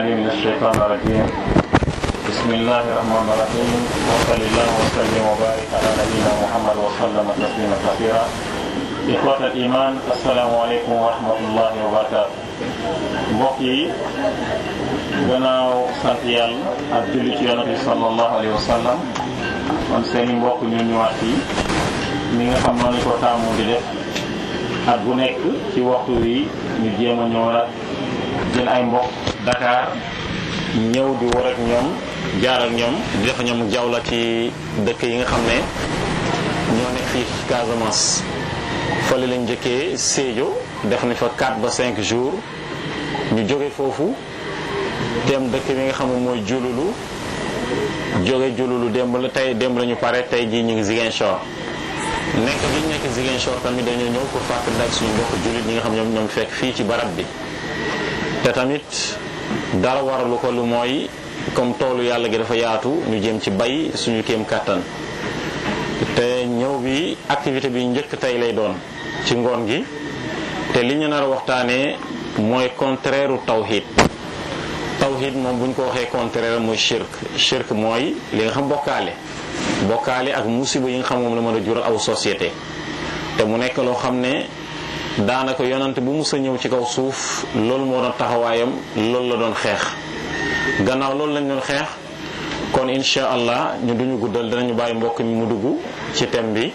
من الشيطان الرجيم بسم الله الرحمن الرحيم وصلى الله وسلم وبارك على نبينا محمد وسلم تسليما كثيرا إخوة الإيمان السلام عليكم ورحمة الله وبركاته mbokk yi gannaaw sant yàlla ak julli ci yonent bi sallallahu alayhi wa sallam kon seeni mbokk ñu ñëwaat fii ni nga xam noonu ko taamu di def at bu nekk ci waxtu wi ñu jéem a ñëw nag jël ay mbokk Dakar ñëw di war ak ñoom jaar ak ñoom di def ñoom jawla ci dëkk yi nga xam ne ñoo nekk fii ci Casamance fële lañ njëkkee Sédhiou def nañ fa 4 ba 5 jours ñu jóge foofu dem dëkk bi nga xam ne mooy Jululu jóge Jululu démb la tey démb la ñu pare tey jii ñu ngi Ziguinchor nekk bi ñu nekk Ziguinchor tamit dañoo ñëw pour fàttali ak suñu mbokk jullit ñi nga xam ñoom ñoom fekk fii ci barab bi te tamit dara waralu ko lu mooy comme toolu yàlla gi dafa yaatu ñu jëm ci bay suñu kéem kàttan te ñëw bi activité bi njëkk tey lay doon ci ngoon gi te li ñu nar a waxtaanee mooy contraire u tawhid tawhid moom bu ñu ko waxee contraire mooy shirk shirk mooy li nga xam bokkaale bokkaale ak musiba yi nga xam moom la mën a jural aw société te mu nekk loo xam ne daanaka yonante bu mus a ñëw ci kaw suuf loolu moo doon taxawaayam loolu la doon xeex gannaaw loolu lañ doon xeex kon incha allah ñu duñu guddal dinañu bàyyi mbokk mi mu dugg ci thème bi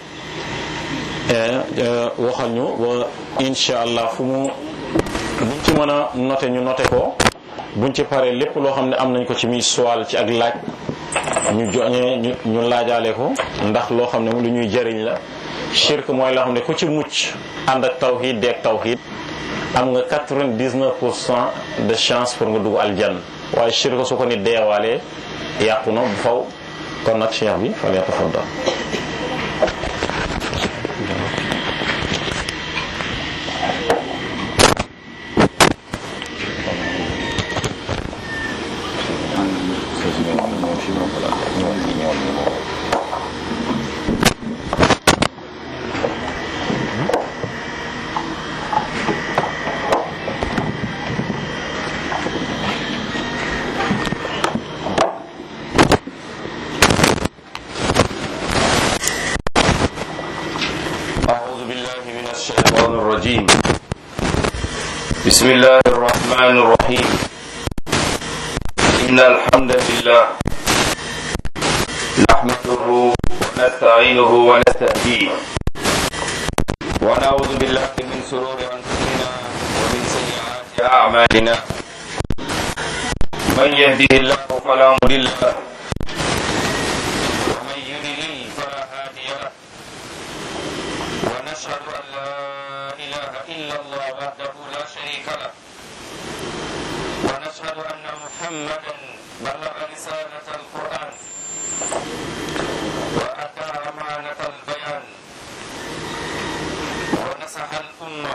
waxal ñu ba incha allah fu mu buñ ci mën a noté ñu noté ko buñ ci paree lépp loo xam ne am nañ ko ci muy soal ci ak laaj ñu joñee ñu ñu laajaale ko ndax loo xam ne lu ñuy jëriñ la shirk mooy loo xam ne ku ci mucc ànd ak tawhid deeg tawhid am nga 99 pour cent de chance pour nga dugg aljanna waaye shirk su ko nit deewaalee yàqu na bu faw kon nag cheikh bi fal yatafaddal بسم الله الرحمن الرحيم إن الحمد لله نحمده ونستعينه ونستهديه ونعوذ بالله من شرور أنفسنا ومن سيئات أعمالنا من يهده الله فلا مضل له ومن يضلل فلا هادي له ونشهد أن لا إله إلا الله وحده لا شريك له ونشهد أن محمدا بلغ رسالة القرآن وأتى أمانة البيان ونصح الأمة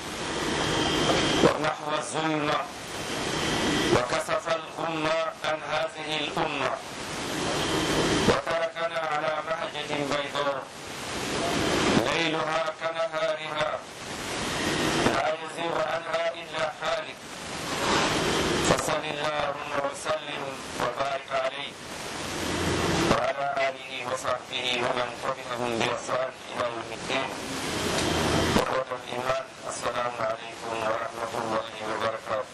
ونحو الظلمة وكسف الغمة عن هذه الأمة وتركنا على مهجة بيضاء ليلها كنهارها لا يزيغ عنها إلا حالك فصل اللهم وسلم وبارك عليه وعلى آله وصحبه ومن تبعهم بإحسان إلى يوم الدين إخوة الإيمان السلام عليكم ورحمة الله وبركاته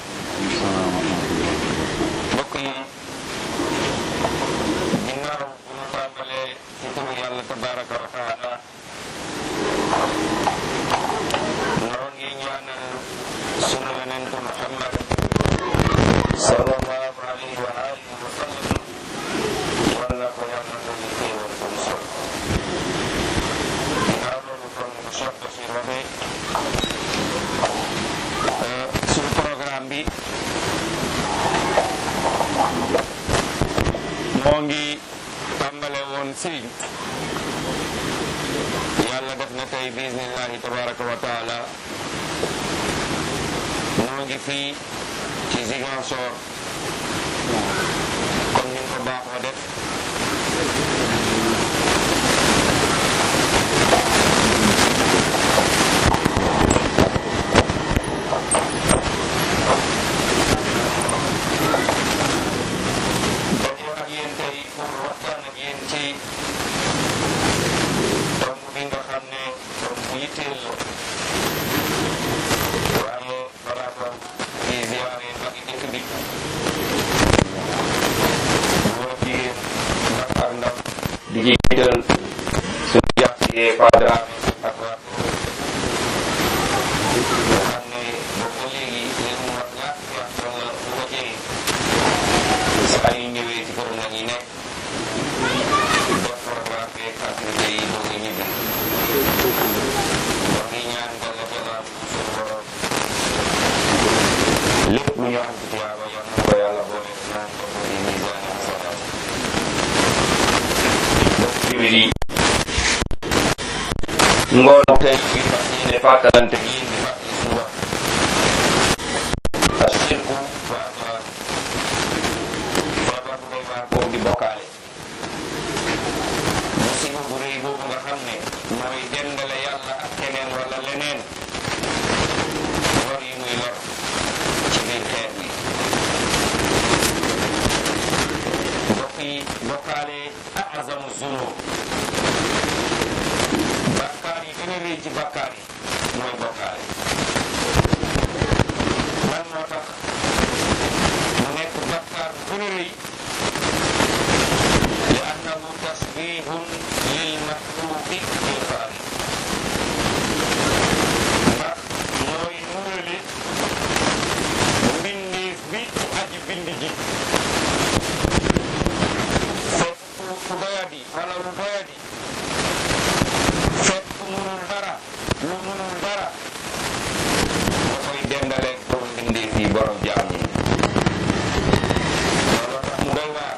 mbokk yi ginnaaw bu ñu tàmbalee ci turu yàlla tabaraka wa taala noo ngi ñaanal sunu yonentu Muhammad sallallahu alayhi wa alihi wa sallam yal na ko yàlla dolli xéewal bu mu sol ginnaaw loolu kon Cheikh Bachir waxee suñu programme bi moo ngi tàmbale woon Sédhiou yàlla def na tey bismillahi tabaraka wa taala noo ngi fii ci Ziguinchor comme ni ko baaxoo def jiital suñu jàppee Padre ak waa nga xam ne boobu ba léegi leen mu war ñaar wax wala bu ko jege saa yu ñëwee ci këram la ñuy nekk def programme beeg activité yi doog a ñibbi wax ngi ñaan Yàlla Yàlla suñu borom lépp lu ñu am ci tiyaaba yal na ko yàlla boole naan ko ci misaani xasanaat mbokk jullit yi ngoon tey bi fas yéene fàttalante bi yéen di fàttali suñu wax ashirku feebar feebar bu doy waar boobu di bokkaale musiba bu rëy boobu nga xam ne mooy dendale yàlla ak keneen wala leneen lor yi muy lor ci biir xeet bi mbokk yi bokkaale azamu zunub bakkaar yi gën a rëy ci bakkaar yi mooy bokkaale lan moo tax mu nekk bakkaar bu gën a rëy li annahu tasbihun lil maxluqi bil xaaliq ndax mooy nurale mbindeef bi ci aji bind ji fekk ku doyadi wala lu doyadi fekk ku munul dara lu munul dara nga koy dendaleeg borom mbindeef yi borom jaam yi loolu tax mu doy waar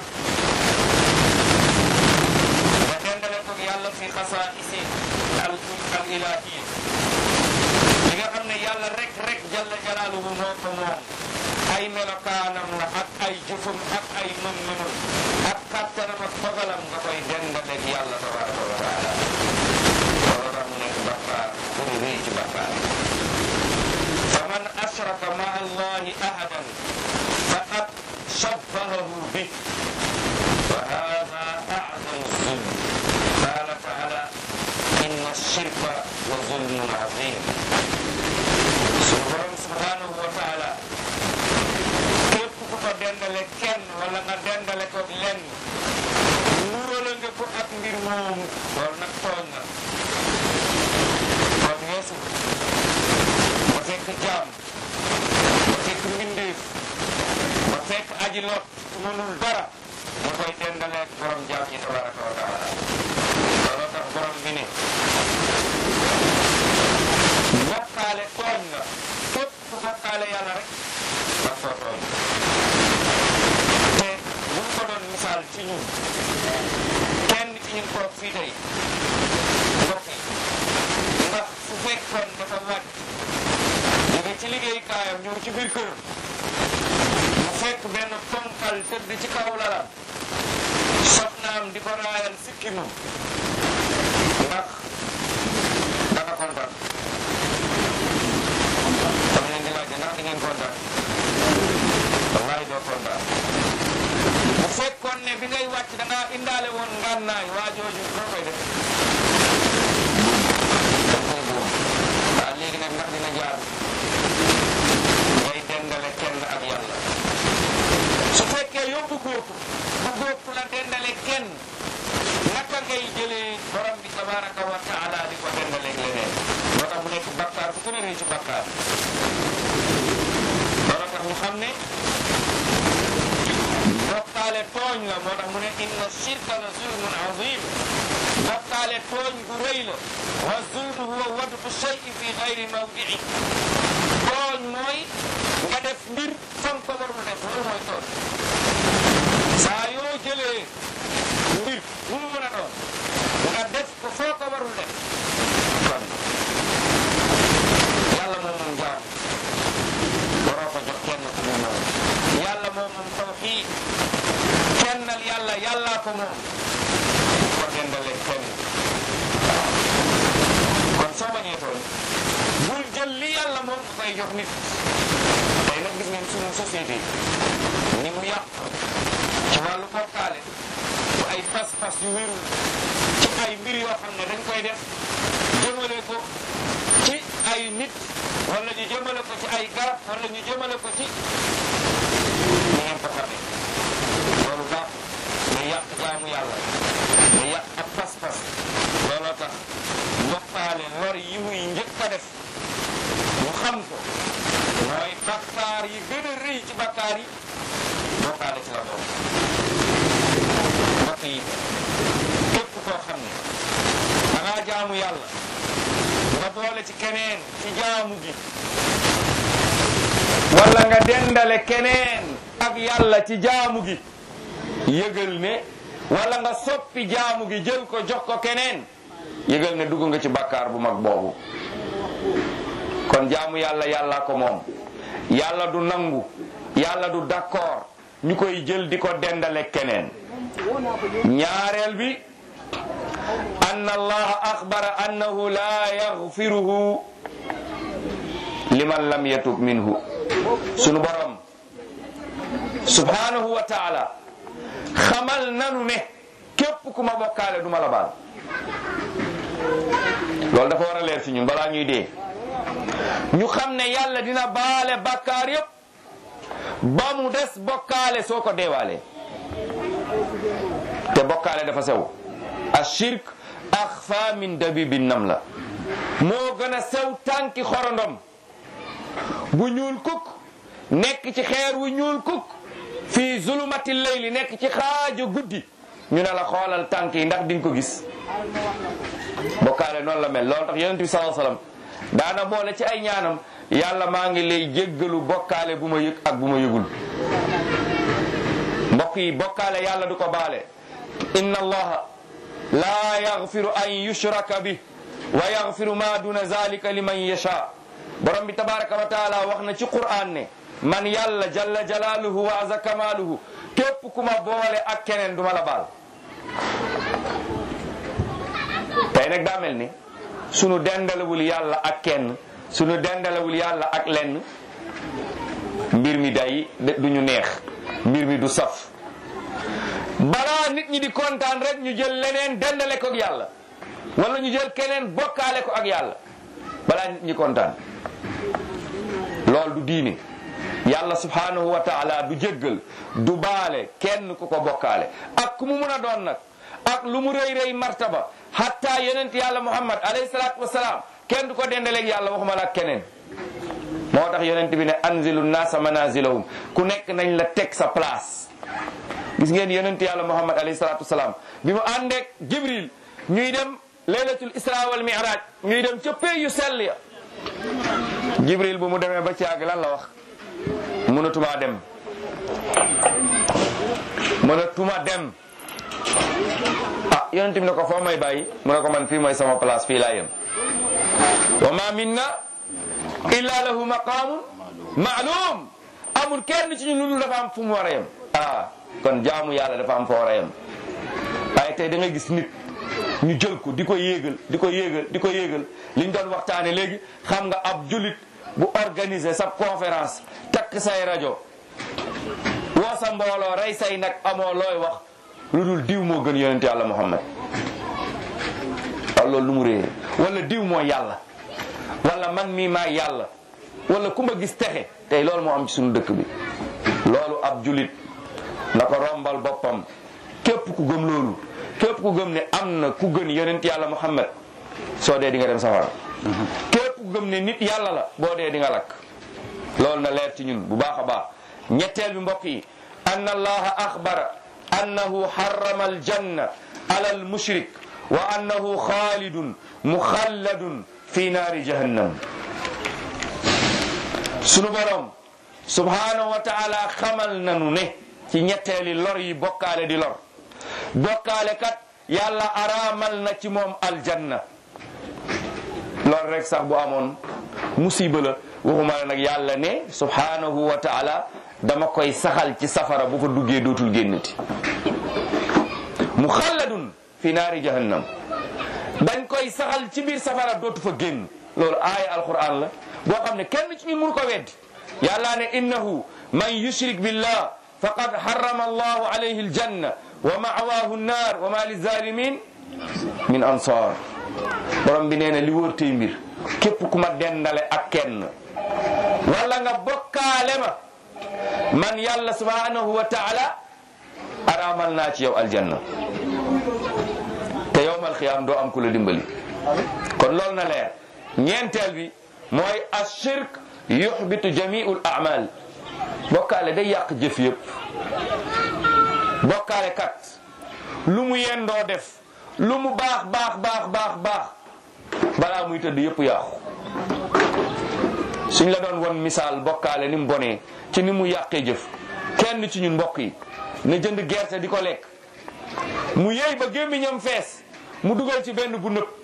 nga dendale ko yàlla fi xasaa isi al al ilahiya li nga xam ne yàlla rek rek jalla jalaaluhu moo ko moom ay melokaanam la ak ay jëfam ak ay mën-mënam ak kàttanam ak dogalam nga koy dendaleeg yàlla tabaraka wa taala loolu tax mu nekk bakkaar pour rëy ci bakkaar fa man ashraka ma allahi ahadan faqad shabbahahu bih wa hada a'zamu zulm qala taala inna ashirka la zulmun azim sunu borom subhanahu wa taala képp ku ko dendale kenn wala nga dendale ko lenn nurale nga ko ak mbir moomu loolu nag tooñ na kon weesu ba fekk jaam ba fekk mbindeef ba fekk aji lot mënul dara nga koy dendaleeg borom jaam ñi tabaraka wa taala looloo tax borom bi ne bokkaale tooñ nga képp ku bokkaale yàlla rek daf koo tooñ te buñ ko doon misaal ci ñun kenn ci ñun toog fii tey mbokk yi ndax su fekkoon dafa wàcc jóge ci liggéeykaayam ñëw ci biir këram mu fekk benn ponkal tëdd ci kaw lalam soxnaam di ko raayal sikkimu ndax danga kontaan dama leen di laajte ndax di ngeen kontaan wallaay doo kontaan bu fekkoon ne bi ngay wàcc da ngaa indaale woon ngànnaay waa jooju doo koy def da koy buum waaw léegi nag ndax dina jaar ngay dendale kenn ak yàlla su fekkee yóbbu góob bu góob la dendale kenn naka ngay jëlee borom bi tabaraka wa taala di ko dendaleeg leneen moo tax mu nekk bakkaar bu gën a rëy ci bakkaar loolu tax ñu xam ne bokkaale tooñ la moo tax mu ne inna shirka la zulmun azim bokkaale tooñ gu rëy la wa zulmu huwa wad'u shay'i fi gayri mawdi'i tooñ mooy nga def mbir fan ko warul def loolu mooy tooñ saa yoo jëlee mbir bu mu mën a doon nga def ko foo ko warul def kon yàlla moom moom jaam waroo ko jox kenn ku mu moom yàlla moom moom tawxiid kennal yàlla yàllaa ko moom ko dendale kenn kon soo bañee tooñ bul jël li yàlla moom nga koy jox nit tey nag gis ngeen sunu société ni mu yàq ci wàllu bokkaale ci ay pas-pas yu wérul ci ay mbir yoo xam ne dañ koy def jëmale ko ci ay nit wala ñu jëmale ko ci ay garab wala ñu jëmale ko ci ni ngeen ko xamee loolu baax day yàq jaamu yàlla day yàq ak pas bokkaale ci la bokk mbokk yi képp koo xam ne da ngaa jaamu yàlla nga boole ci keneen ci jaamu gi wala nga dendale keneen ak yàlla ci jaamu gi yëgal ne wala nga soppi jaamu gi jël ko jox ko keneen yëgal ne dugg nga ci bàkkaar bu mag boobu kon jaamu yàlla yàlla ko moom yàlla du nangu yàlla du d'accord ñu koy jël di ko dendale keneen ñaareel bi anna allaha axbara annahu la yaxfiruhu liman lam yatub minhu sunu borom subhanahu wa taala xamal nanu ne képp ku ma bokkaale du ma la baal loolu dafa war a leer ci ñun balaa ñuy dee ñu xam ne yàlla dina baale bàkkaar yépp ba mu des bokkaale soo ko deewaalee te bokkaale dafa sew ashirk axfa min dabibi nam la moo gën a sew tànki xorondom bu ñuul kuk nekk ci xeer wu ñuul kuk fii zulumati layli nekk ci xaaju guddi ñu ne la xoolal tànk yi ndax di nga ko gis bokkaale noonu la mel loolu tax yonent bi sallallahu alayhi wasallam daana boole ci ay ñaanam yàlla maa ngi lay jéggalu bokkaale bu ma yëg ak bu ma yëgul mbokk yi bokkaale yàlla du ko baale inna allaha la yaghfiru an yushraka bi wa yaghfiru ma duna zalika liman yasha borom bi tabaraka wa taala wax na ci qur'an ne man yàlla jalla jalaaluhu wa aza kamaaluhu képp ku ma boole ak keneen duma la baal tey nag daa mel ni sunu dendalewul yàlla ak kenn sunu dendalewul yàlla ak lenn mbir mi day du ñu neex mbir mi du saf balaa nit ñi di kontaan rek ñu jël leneen dendale ko ak yàlla wala ñu jël keneen bokkaale ko ak yàlla balaa nit ñi kontaan loolu du diine yàlla subhanahu wa taala du jéggal du baale kenn ku ko bokkaale ak ku mu mun a doon nag ak lu mu rëy rëy martaba hatta yonent yàlla muhammad alayhi salaatu wasalaam kenn du ko dendaleeg yàlla waxuma la ak keneen moo tax yonent bi ne anzilu naasa manazilahum ku nekk nañ la teg sa place gis ngeen yonent yàlla muhammad alayhi salaatu wasalaam bi mu àndeek jibril ñuy dem laylatul isra wal mi'raj ñuy dem ca pay yu sell ya jibril bu mu demee ba ci àgg lan la wax mënatuma dem mënatuma dem ah yonent bi ne ko foo may bàyyi mu ne ko man fii mooy sama place fii laa yem wa ma minna illa lahu maqamun ma'lum amul kenn ci ñun lu dafa am fu mu war a yem ah kon jaamu yàlla dafa am fa war a yem waaye tey da nga gis nit ñu jël ko di ko yéegal di ko yéegal di ko yéegal liñ doon waxtaane léegi xam nga ab julit bu organiser sa conférence takk say rajo woo sa mbooloo rey say nag amoo looy wax lu dul diw moo gën yonent yàlla muhammad waaw loolu lu mu réere wala diw moo yàlla wala man mii maa yàlla wala ku ma gis texe tey loolu moo am ci suñu dëkk bi loolu ab julit na ko rombal boppam képp ku gëm loolu képp ku gëm ne am na ku gën yonent yàlla muhammad soo dee di nga dem safara képp ku gëm ne nit yàlla la boo dee di nga lakk loolu na leer ci ñun bu baax a baax ñetteel bi mbokk yi anna allaha axbara annahu harrama aljanna ala almushrik wa annahu xaalidun muxalladun fi naari jahannam sunu borom subhanahu wa taala xamal nanu ne ci ñetteeli lor yi bokkaale di lor bokkaale kat yàlla araamal na ci moom aljanna loolu rek sax bu amoon musiba la waxuma la nag yàlla ne subhanahu wa taala dama koy saxal ci safara bu fa duggee dootul génnati muxalladun fi naari jahannam dañ koy saxal ci biir safara dootu fa génn loolu aaya alquran la boo xam ne kenn ci ñun mënu ko weddi yàlla ne innahu man yushrik billah faqad harrama allahu alayhi aljanna wa ma'waahu nnaar wa ma lizalimin min ansar borom bi nee na li wóor tey mbir képp ku ma dendale ak kenn wala nga bokkaale ma man yàlla subhanahu wa taala araamal naa ci yow aljanna te yowmal xiyaam doo am ku la dimbali kon loolu na leer ñeenteel bi mooy ashirk yuxbitu jamiul amal bokkaale day yàq jëf yëpp bokkaale kat lu mu yendoo def lu mu baax baax baax baax baax balaa muy tëdd yëpp yàqu suñ la doon won misaal bokkaale ni mu bonee ci ni mu yàqee jëf kenn ci ñun mbokk yi na jënd gerte di ko lekk mu yëy ba gémmiñam fees mu dugal ci benn bu nëb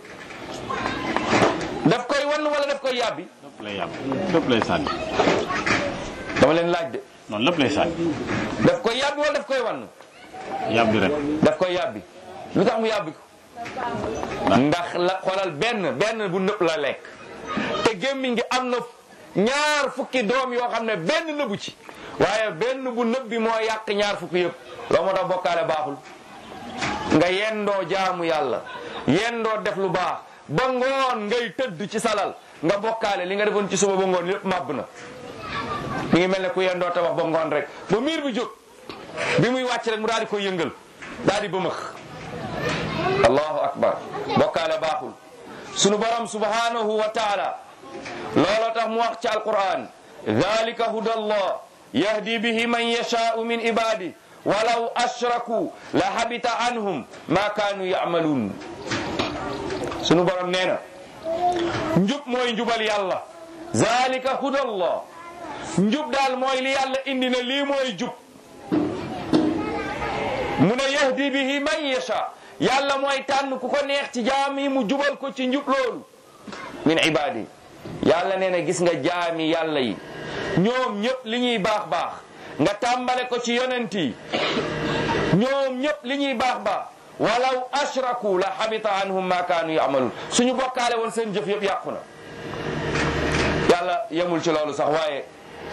daf koy wan wala daf koy yàbbi lépp lay yàbb lépp lay sànni dama leen laaj de noonu lépp lay sànni daf koy yàbbi wala daf koy wan yàbbi rek daf koy yàbbi lu tax mu yàbbi ko ndax la xoolal benn benn bu nëb la lekk te gémmiñ gi am na ñaar fukki doom yoo xam ne benn nëbu ci waaye benn bu nëb bi moo yàq ñaar fukki yëpp loo moo tax bokkaale baaxul nga yendoo jaamu yàlla yendoo def lu baax ba ngoon ngay tëdd ci salal nga bokkaale li nga defoon ci suba ba ngoon yëpp màbb na mi ngi mel ne ku yendoo tabax ba ngoon rek ba miir bi jóg bi muy wàcc rek mu daal di koy yëngal daal di bëmëx allahu akbar bokkaale baaxul sunu borom subhanahu wa taala looloo tax mu wax ci alquran dalika huda allah yahdi bihi man yashaau min ibadi walaw ashraku la habita anhum ma kaanu yamaluun sunu borom nee na njub mooy njubal yàlla zalika huda allah njub daal mooy li yàlla indi ne lii mooy jub mu ne yahdi bihi man yasha yàlla mooy tànn ku ko neex ci jaam yi mu jubal ko ci njub loolu min ibadi yàlla nee na gis nga jaami yàlla yi ñoom ñëpp li ñuy baax baax nga tàmbale ko ci yonent yi ñoom ñëpp li ñuy baax baax walaw ashraku la habita anhum ma kaanu yamaluun suñu bokkaale woon seen jëf yëpp yàqu na yàlla yemul ci loolu sax waaye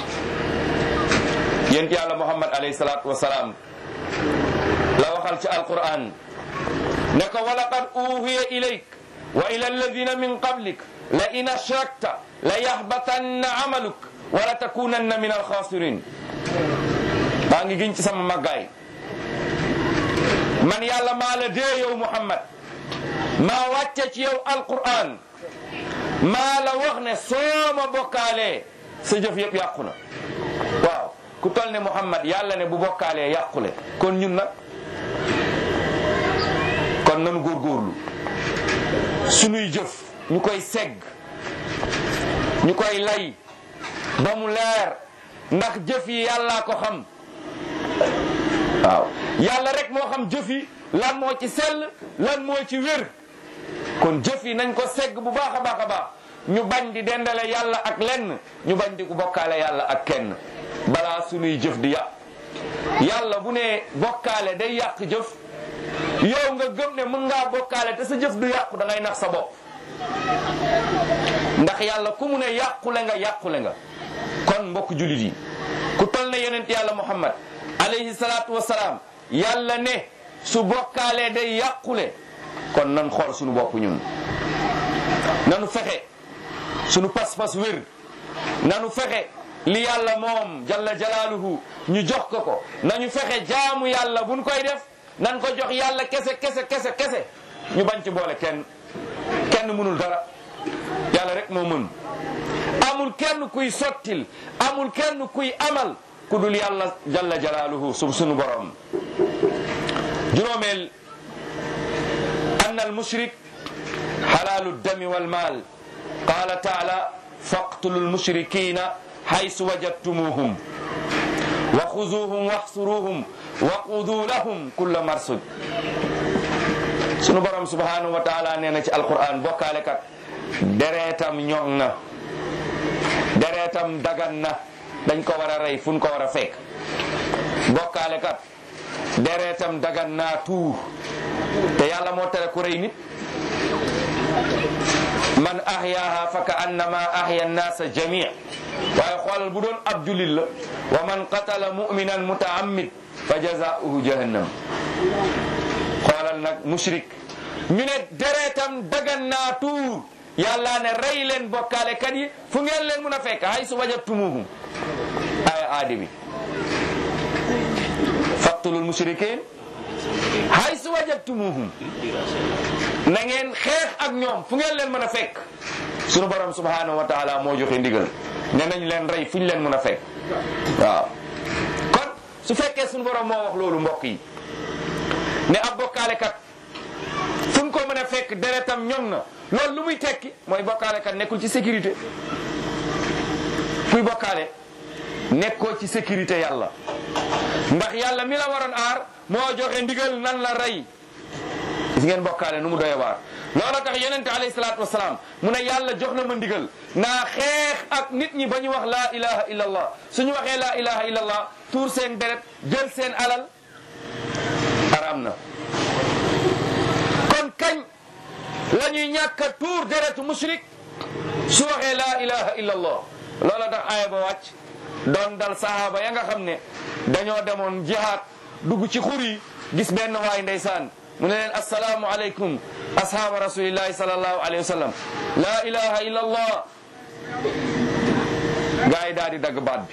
yént yàlla muhammad alayhi salaatu wasalaam la waxal ci alquran ne ko walaqad uhiya ilayk wa ila alladina min qablik la in ashrakta la yahbatanna amaluk wala takunanna min alxaasirin maa ngi giñ ci sama màggaay man yàlla maa la dee yow muhammad maa wàcce ci yow alquran maa la wax ne soo ma bokkaalee sa jëf yëpp yàqu na waaw ku tol ne muhammad yàlla ne bu bokkaalee yàqule kon ñun nag kon nanu góorgóorlu sunuy jëf ñu koy segg ñu koy lay ba mu leer ndax jëf yi yàllaa ko xam waaw yàlla rek moo xam jëf yi lan moo ci sell lan moo ci wér kon jëf yi nañ ko segg bu baax a baax a baax ñu bañ di dendale yàlla ak lenn ñu bañ di ku bokkaale yàlla ak kenn balaa sunuy jëf di yàq yàlla bu ne bokkaale day yàq jëf yow nga gëm ne mën ngaa bokkaale te sa jëf du yàqu da ngay nax sa bopp ndax yàlla ku mu ne yàqule nga yàqule nga kon mbokk julit yi ku tol ne yonent yàlla muhammad alayhi salaatu wasalaam yàlla ne su bokkaalee day yàqule kon nan xool suñu bopp ñun nanu fexe suñu pas-pas wér nanu fexe li yàlla moom jalla jalaaluhu ñu jox ko ko nañu fexe jaamu yàlla buñ koy def nan ko jox yàlla kese kese kese kese ñu bañ ci boole kenn kenn mënul dara yàlla rek moo mën amul kenn kuy sottil amul kenn kuy amal ku dul yàlla jalla jalaaluhu sub sunu borom juróomeel anna al mushrik xalaalu dami wal maal qaala taala faqtulu lmushrikina haysu wajadtumuhum wa xuzuuhum waxsuruuhum wa qudu lahum kulla marsud sunu borom subhanahu wa taala nee na ci alquran bokkaale kat dereetam ñoŋ na dereetam dagan na dañ ko war a rey fu ñu ko war a fekk bokkaale kat dereetam dagan naa tuur te yàlla moo tere ku rey nit man ahyaaha fa ka annama ahya annaasa jamii waaye xoolal bu doon ab julit la wa man qatala muminan mutaammid fa jazaauhu jahannam xoolal nag mushrik ñu ne dereetam dagan naa tuur yàlla ne rey leen bokkaale kat yi fu ngeen leen mun a fekk hay su wajatumuhum aya aadi bi faqtulul mushrikin hay su wajatumuhum na ngeen xeex ak ñoom fu ngeen leen mën a fekk sunu borom subhanahu wa taala moo joxe ndigal ne nañ leen rey fu ñu leen mën a fekk waaw kon su fekkee suñu borom moo wax loolu mbokk yi ne ab bokkaalekat fu ñu ko mën a fekk deretam ñoŋ na loolu lu muy tekki mooy bokkaalekat nekkul ci sécurité kuy bokkaale nekkoo ci sécurité yàlla ndax yàlla mi la waroon aar moo joxe ndigal nan la rey gis ngeen bokkaale nu mu doye waar loolu tax yonente alayhi salaatu wasalaam mu ne yàlla jox na ma ndigal naa xeex ak nit ñi ba ñu wax laa ilaha illa allah suñu waxee laa ilaha illa allah tuur seen deret jël seen alal araam na kon kañ la ñuy ñàkk a tuur deretu mushrik su waxee laa ilaha illa allah loola tax aaya ba wàcc doon dal sahaaba ya nga xam ne dañoo demoon jihaad dugg ci xur yi gis benn waay ndeysaan mu ne leen assalaamu aleykum ashaaba rasulillahi sallallahu alayhi wa sallam laa ilaha illa allah gaa yi daal di dagg baat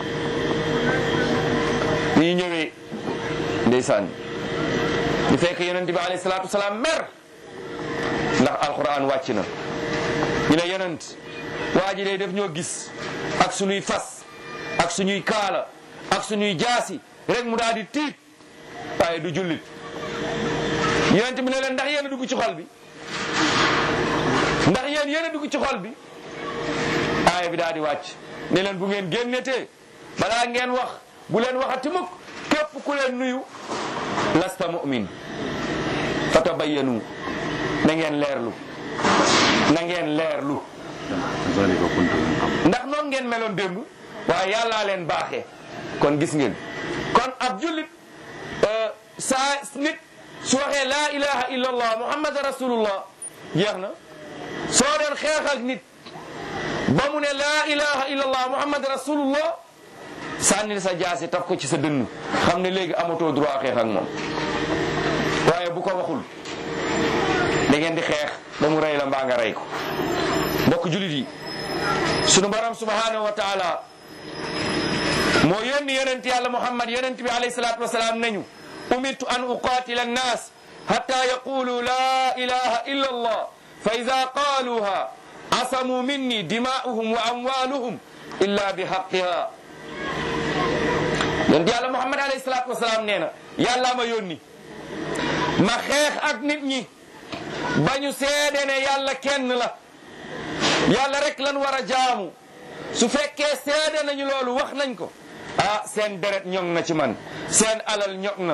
bi ñu ñëwee ndeysaan ñu fekk yonent bi alayhi salaatu wasalaam mer ndax alquran wàcc na ñu ne yonent waa ji day def ñoo gis ak suñuy fas ak suñuy kaala ak suñuy jaasi rek mu daal di tiit waaye du jullit yonent bi ne leen ndax yéen a dugg ci xol bi ndax yéen yéen a dugg ci xol bi aaya bi daal di wàcc ne leen bu ngeen génnetee balaa ngeen wax bu leen waxati mukk képp ku leen nuyu lasta mu'min fatabayyanu na ngeen leerlu na ngeen leerlu zalika kuntum ndax noonu ngeen meloon démb waaye yàllaa leen baaxee kon gis ngeen kon ab jullit saa nit su waxee laa ilaha illa allah muhammad rasulullah jeex na soo doon xeex ak nit ba mu ne laa ilaha illa allah muhammad rasulullah sànnil sa jaasi taf ko ci sa dënn xam ne léegi amatoo droit xeex ak moom waaye bu ko waxul da ngeen di xeex ba mu rey la mbaa nga rey ko mbokk julit yi sunu borom subhanahu wa taala moo yónni yonent yàlla muhammad yonent bi alayhi salatu wasalaam nañu umirtu an uqatila annas hatta yaqulu la ilaha illa allah fa ida qaluha asamu minni dima'uhum wa amwaluhum illa bi haqqiha yonent yàlla muhammad alayhi salatu wasalaam nee na yàlla ma yónni ma xeex ak nit ñi ba ñu seede ne yàlla kenn la yàlla rek lan war a jaamu su fekkee seede nañu loolu wax nañ ko ah seen deret ñoŋ na ci man seen alal ñoŋ na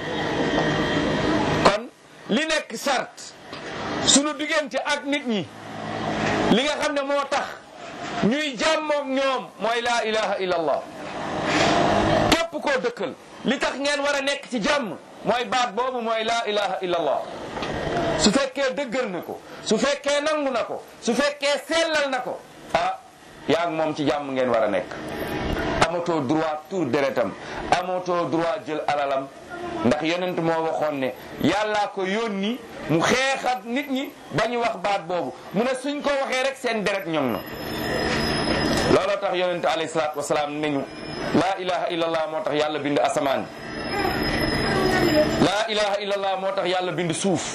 kon li nekk sart sunu diggante ak nit ñi li nga xam ne moo tax ñuy jàmmoog ñoom mooy laa ilaha illa allah képp koo dëkkal li tax ngeen war a nekk ci jàmm mooy baat boobu mooy laa ilaha illa allah su fekkee dëggal na ko su fekkee nangu na ko su fekkee sellal na ko ah yaa ngi moom ci jàmm ngeen war a nekk amatoo droit tour deretam amatoo droit jël alalam ndax yonent moo waxoon ne yàllaa ko yónni mu xeexat nit ñi ba ñu wax baat boobu mu ne suñ ko waxee rek seen deret ñoŋ na looloo tax yonent alayhi salaatu wasalaam nañu laa ilaha illallah moo tax yàlla bind asamaan laa ilaha illallah moo tax yàlla bind suuf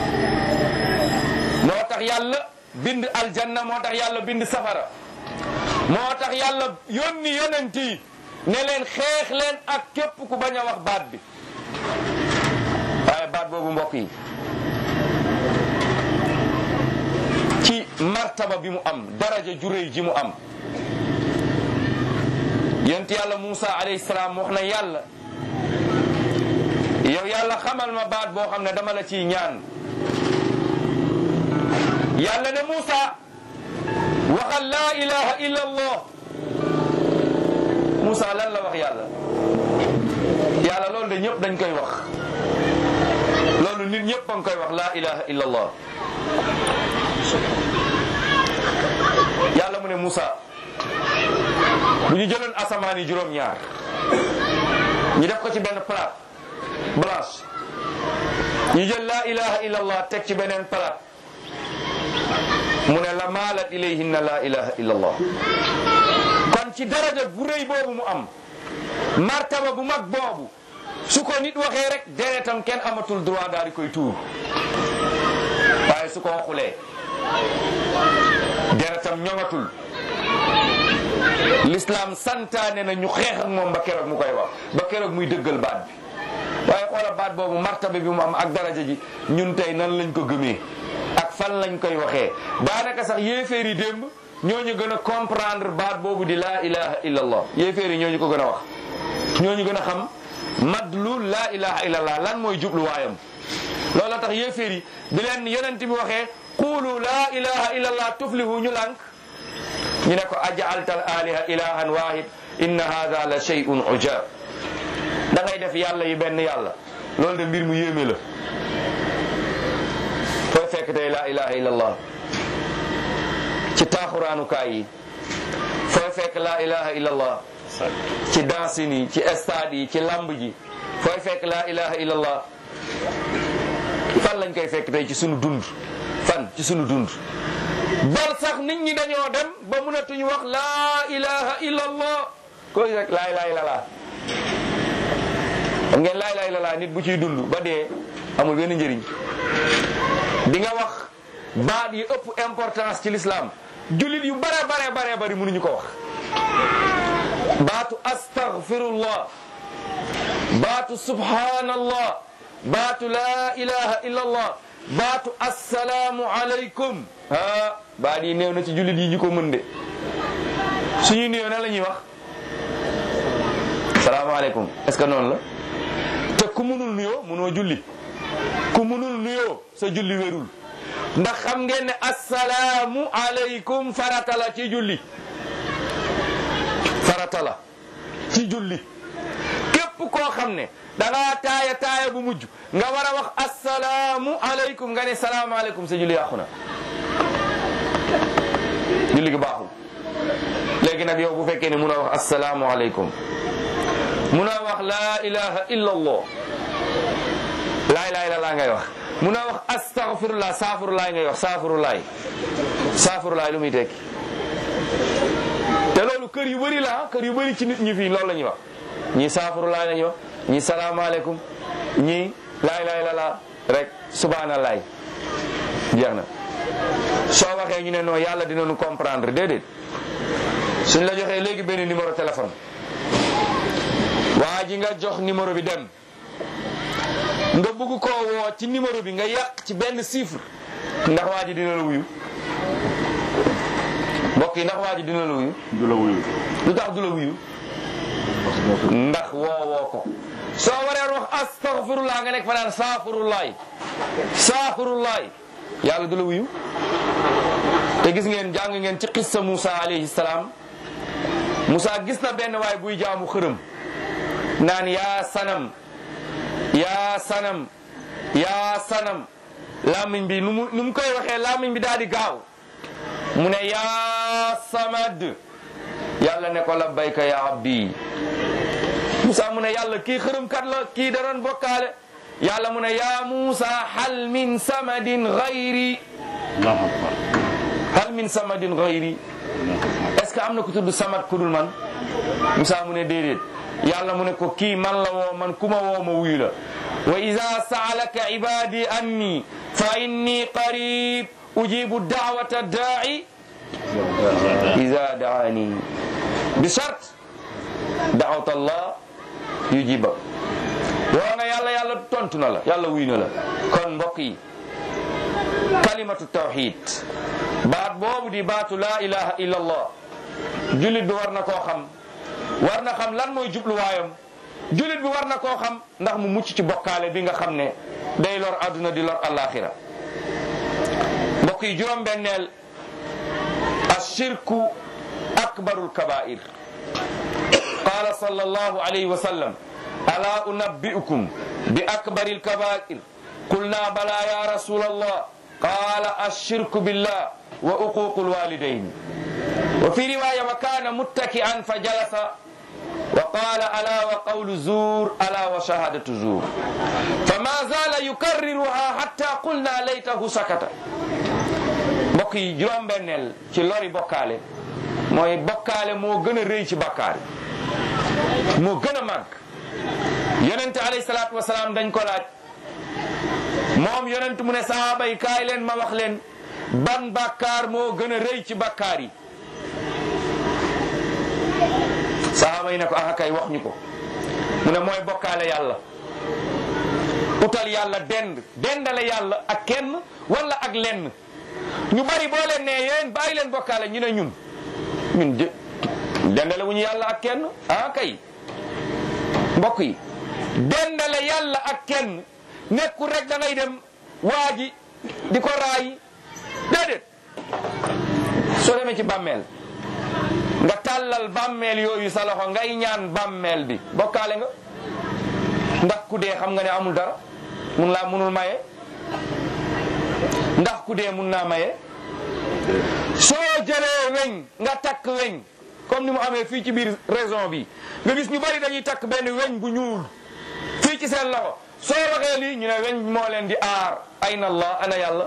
moo tax yàlla bind aljanna moo tax yàlla bind safara moo tax yàlla yónni yonent yi ne leen xeex leen ak képp ku bañ a wax baat bi waaye baat boobu mbokk yi ci martaba bi mu am daraja ju réy ji mu am yonent yàlla Muusa alayhi salaam wax na yàlla yow yàlla xamal ma baat boo xam ne dama la ciy ñaan yàlla ne Muusa waxal laa ilaha illa allah Muusa lan la wax yàlla yàlla loolu de ñëpp dañ koy wax loolu nit ñëpp a ngi koy wax laa ilaha illa allah yàlla mu ne Muusa bu ñu jëloon asamaan yi juróom-ñaar ñu def ko ci benn plat blanche ñu jël laa ilaha illa allah teg ci beneen plat mu ne la maalat ilayhinna laa ilaha illa allah kon ci daraja bu rëy boobu mu am martaba bu mag boobu su ko nit waxee rek deretam kenn amatul droit daal di koy tuur waaye su ko waxulee deretam ñoŋatul l'islam santaane na ñu xeex ak moom ba keroog mu koy wax ba keroog muy dëggal baat bi waaye xoola baat boobu martaba bi mu am ak daraja ji ñun tey nan lañ ko gëmee ak fan lañ koy waxee daanaka sax yéeféer yi démb ñooñu gën a comprendre baat boobu di laa ilaha illallah yéeféer yi ñooñu ko gën a wax ñooñu gën a xam madlu laa ilaha illallah lan mooy jubluwaayam loolu tax yéeféer yi bi leen yonent bi waxee qulu laa ilaha illallah tuflihu ñu lànk ñu ne ko ajaalta al aliha ilahan wahid inna hada la shay'un ujab da ngay def yàlla yi benn yàlla loolu de mbir mu yéeme la fooy fekk tey laa ilaha illallah ci taaxuraanukaay yi fooy fekk laa ilaha illallah ci dansin yi ci stade yi ci lamb ji fooy fekk laa ilaha illallah fan lañ koy fekk tey ci sunu dund fan ci sunu dund bal sax nit ñi dañoo dem ba mënatuñu wax laa ilaha illallah koy rek laa ilaha illallah xam ngeen laa ilaha illallah nit bu ciy dund ba dee amul benn njëriñ di nga wax baat yi ëpp importance ci l'islam jullit yu bare bare bare bari mënuñu ko wax baatu astaghfirullah baatu subhanallah baatu laa ilaha illallah baatu assalaamu alaykum ah baat yi néew na ci jullit yi ñu ko mën de suñuy néew na la ñuy wax salaamaaleykum est-ce que noonu la te ku munul nuyoo munoo julli ku munul nuyoo sa julli wérul ndax xam ngeen ne assalaamu alaykum farata la ci julli farata la ci julli képp koo xam ne da ngaa taaya taaya bu mujj nga war a wax assalaamu alaykum nga ne salaamaaleykum sa julli yàqu na julli gi baaxul léegi nag yow bu fekkee ne mun a wax assalaamu alaykum mun a wax laa ilaha illa allah laa ilaha illa allah ngay wax mun a wax astaghfirullah saafurulaay ngay wax saafurulaay saafurulaay lu muy tekki te loolu kër yu bëri la kër yu bëri ci nit ñi fii loolu la ñuy wax ñii saafurulaay la ñuy wax ñii salaamaaleykum ñii laa ilaha illa allah rek subhanallah jeex na soo waxee ñu ne non yàlla dinañu comprendre déedéet suñ la joxee léegi benn numéro téléphone waa ji nga jox numéro bi dem nga bëgg koo woo ci numéro bi nga yàq ci benn chiffre ndax waa ji dina la wuyu mbokk yi ndax waa ji dina la wuyu du la wuyu lu tax du la wuyu ndax woowoo ko soo waree wax astaghfirullah nga nekk fa naan saafurullaay saafurullaay yàlla du la wuyu te gis ngeen jàng ngeen ci qissa Moussa alayhi salaam Moussa gis na benn waay buy jaamu xërëm naan yaa sanam yaa sanam yaa sanam làmmiñ bi nu mu nu mu koy waxee làmmiñ bi daal di gaaw mu ne yaa samad yàlla ne ko labbayka ya abdi Moussa mu ne yàlla kii xërëmkat la kii da doon bokkaale yàlla mu ne yaa Moussa hal min samadin gayri allahu akbar hal min samadin gayri est-ce que am na ku tudd samad ku dul man Moussa mu ne déedéet yàlla mu ne ko kii man la woo man ku ma woo ma wuyu la wa ida saalaka ibadi anni fa inni qarib ujibu dawata daai ida daani bi shart daawata allah yujiba woo nga yàlla yàlla tontu na la yàlla wuyu na la kon mbokk yi kalimatu tawxid baat boobu di baatu laa ilaha illa allah jullit bi war na koo xam war na xam lan mooy jubluwaayam jullit bi war na koo xam ndax mu mucc ci bokkaale bi nga xam ne day lor àdduna di lor alaxira mbokk yi juróom-benneel ashirku akbarul kabair qala sallallahu alayhi wa sallam ala unabbi'ukum bi akbaril kabair qulna bala ya rasul allah qala ashirku billah wa uququl walidayn وفي رواية وكان متكئا فجلس وقال ألا وقول زور ألا وشهادة زور فما زال يكررها حتى قلنا ليته سكت mbokk yi juróom benneel ci lori bokkaale mooy bokkaale moo gën a rëy ci bakkaar moo gën a màgg yonente alayhi salaatu wasalaam dañ ko laaj moom yonent mu ne sahaaba yi kaay leen ma wax leen ban bakkaar moo gën a rëy ci bakkaar yi sahaaba yi ne ko ah kay wax ñu ko mu ne mooy bokkaale yàlla utal yàlla dend dendale yàlla ak kenn wala ak lenn ñu bari boo leen ne yéen bàyyi leen bokkaale ñu ne ñun ñun jë dendale wu ñu yàlla ak kenn ah kay mbokk yi dendale yàlla ak kenn nekkul rek da ngay dem waa ji di ko raay déedéet soo demee ci bàmmeel nga tàllal bàmmeel yooyu sa loxo ngay ñaan bàmmeel bi bokkaale nga ndax ku dee xam nga ne amul dara mun laa munul maye ndax ku dee mun naa maye soo jëlee weñ nga takk weñ comme ni mu amee fii ci biir raison bi nga gis ñu bari dañuy takk benn weñ bu ñuul fii ci seen loxo soo waxee lii ñu ne weñ moo leen di aar ayna allah ana yàlla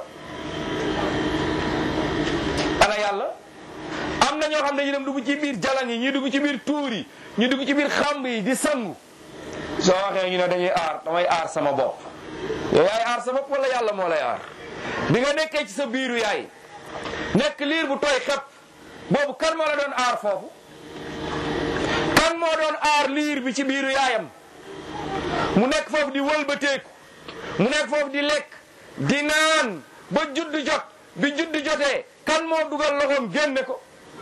ana yàlla am na ñoo xam ne ñu dem dugg ci biir jalan yi ñi dugg ci biir tuur yi ñu dugg ci biir xamb yi di sangu soo waxee ñu ne dañuy aar damay aar sama bopp yow yaay aar sa bopp wala yàlla moo lay aar bi nga nekkee ci sa biiru yaay nekk liir bu tooy xepp boobu kan moo la doon aar foofu kan moo doon aar liir bi ci biiru yaayam mu nekk foofu di wëlbateeku mu nekk foofu di lekk di naan ba judd jot bi judd jotee kan moo dugal loxoom génne ko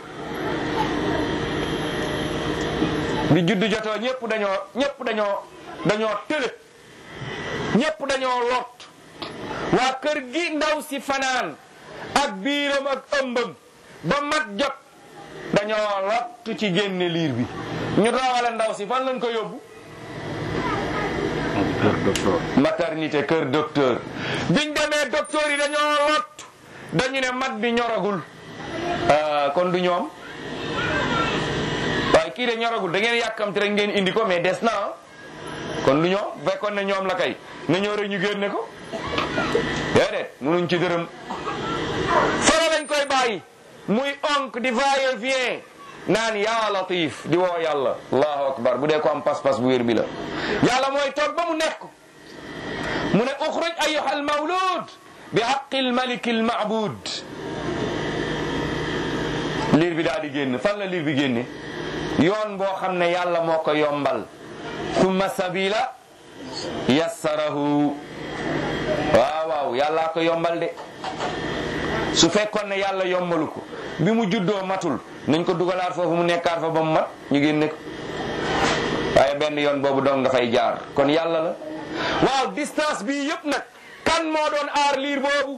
bi judd jotoo ñëpp dañoo ñëpp dañoo dañoo tële ñëpp dañoo lot waa kër gi ndaw si fanaan ak biiram ak ëmbam ba mat jot dañoo lot ci génne liir bi ñu doxale ndaw si fan lañ ko yóbbu kër docteur maternité kër docteur biñ demee docteur yi dañoo lot dañu ne mat bi ñoragul ah, kon du ñoom waaye kii de ñoragul da ngeen yàkkamti rek ngeen indi ko mais des na ah. kon du ñoom bu fekkoon ne ñoom la kay na ñoo rek ñu génne ko déedéet munuñ ci dërëm fara lañ koy bàyyi muy onk di va et vient naan yaa latif di woo yàlla allahu akbar bu dee ko am pas-pas bu wér bi la yàlla mooy toog ba mu nekk mu ne uxruj ayuha almawlud bi haqi almaliki almabud liir bi daal di génn fan la liir bi génne yoon boo xam ne yàlla moo ko yombal thumma sabila yassarahu waaw waaw yàllaa ko yombal de su fekkoon ne yàlla yombalu ko bi mu juddoo matul nañ ko dugalaat foofu mu nekkaat fa ba mu mat ñu génne ko waaye benn yoon boobu dong nga fay jaar kon yàlla la waaw distance bii yëpp nag kan moo doon aar liir boobu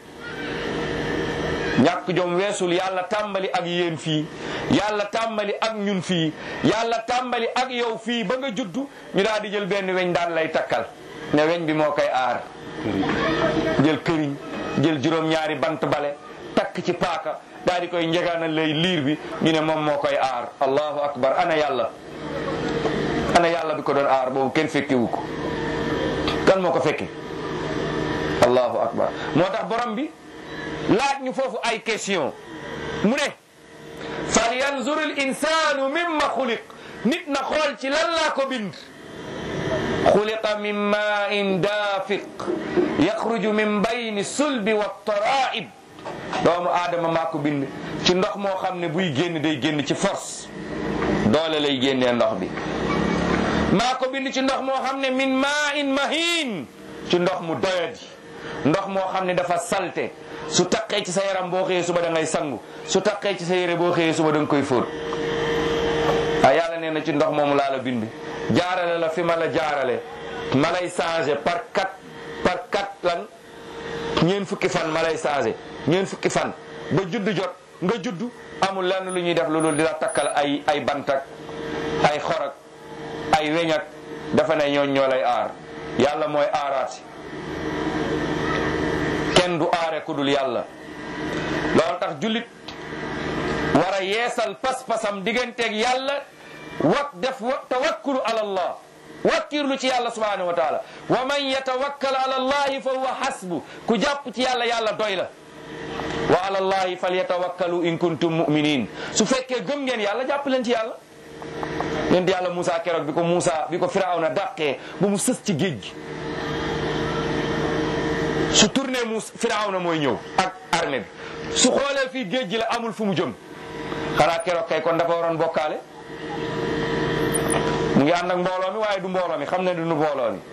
ñàkk jom weesul yàlla tàmbali ak yéen fii yàlla tàmbali ak ñun fii yàlla tàmbali ak yow fii ba nga juddu ñu daal di jël benn weñ daan lay takkal ne weñ bi moo koy aar jël këriñ jël juróom-ñaari bant bale takk ci paaka daal di koy njegaanal lay liir bi ñu ne moom moo koy aar allahu akbar ana yàlla ana yàlla bi ko doon aar boobu kenn fekkewu ko kan moo ko fekke allahu akbar moo tax borom bi laaj ñu foofu ay question mu ne fal yanzur al insanu mimma xuliq nit na xool ci lan laa ko bind xuliqa min main daafiq yaxruju min bayni sulbi wa taraib doomu aadama maa ko bind ci ndox moo xam ne buy génn day génn ci force doole lay génnee ndox bi maa ko bind ci ndox moo xam ne min main mahin ci ndox mu doyadi ndox moo xam ne dafa salte su taqee ci sa yaram boo xëyee suba da ngay sangu su taqee ci sa yére boo xëyee suba da nga koy fóot ah yàlla nee na ci ndox moomu laa la bind jaarale la fi ma la jaarale ma lay changé par quatre par quatre lan ñeen fukki fan ma lay changé ñeen fukki fan ba judd jot nga judd amul lenn lu ñuy def lu dul di la takkal ay ay bantak ay xorak ay weñak dafa ne ñooñ ñoo lay aar yàlla mooy aaraati kenn du aare ku dul yàlla loolu tax jullit war a yeesal pas-pasam digganteeg yàlla wak def wa tawakkulu ala allah wakkirlu ci yàlla subhanahu wa taala wa man yatawakkal ala allahi fa huwa hasbu ku jàpp ci yàlla yàlla doy la wa ala allahi falyatawakkalu in kuntum muminin su fekkee gëm ngeen yàlla jàpp leen ci yàlla yéen yàlla Moussa keroog bi ko Moussa bi ko Firawna dàqee ba mu sës ci géej gi su tourné mu Firawna mooy ñëw ak armée bi su xoolee fii géej gi la amul fu mu jëm xanaa keroog kay kon dafa waroon bokkaale mu ngi ànd ak mbooloo mi waaye du mbooloo mi xam ne du nu mbooloo mi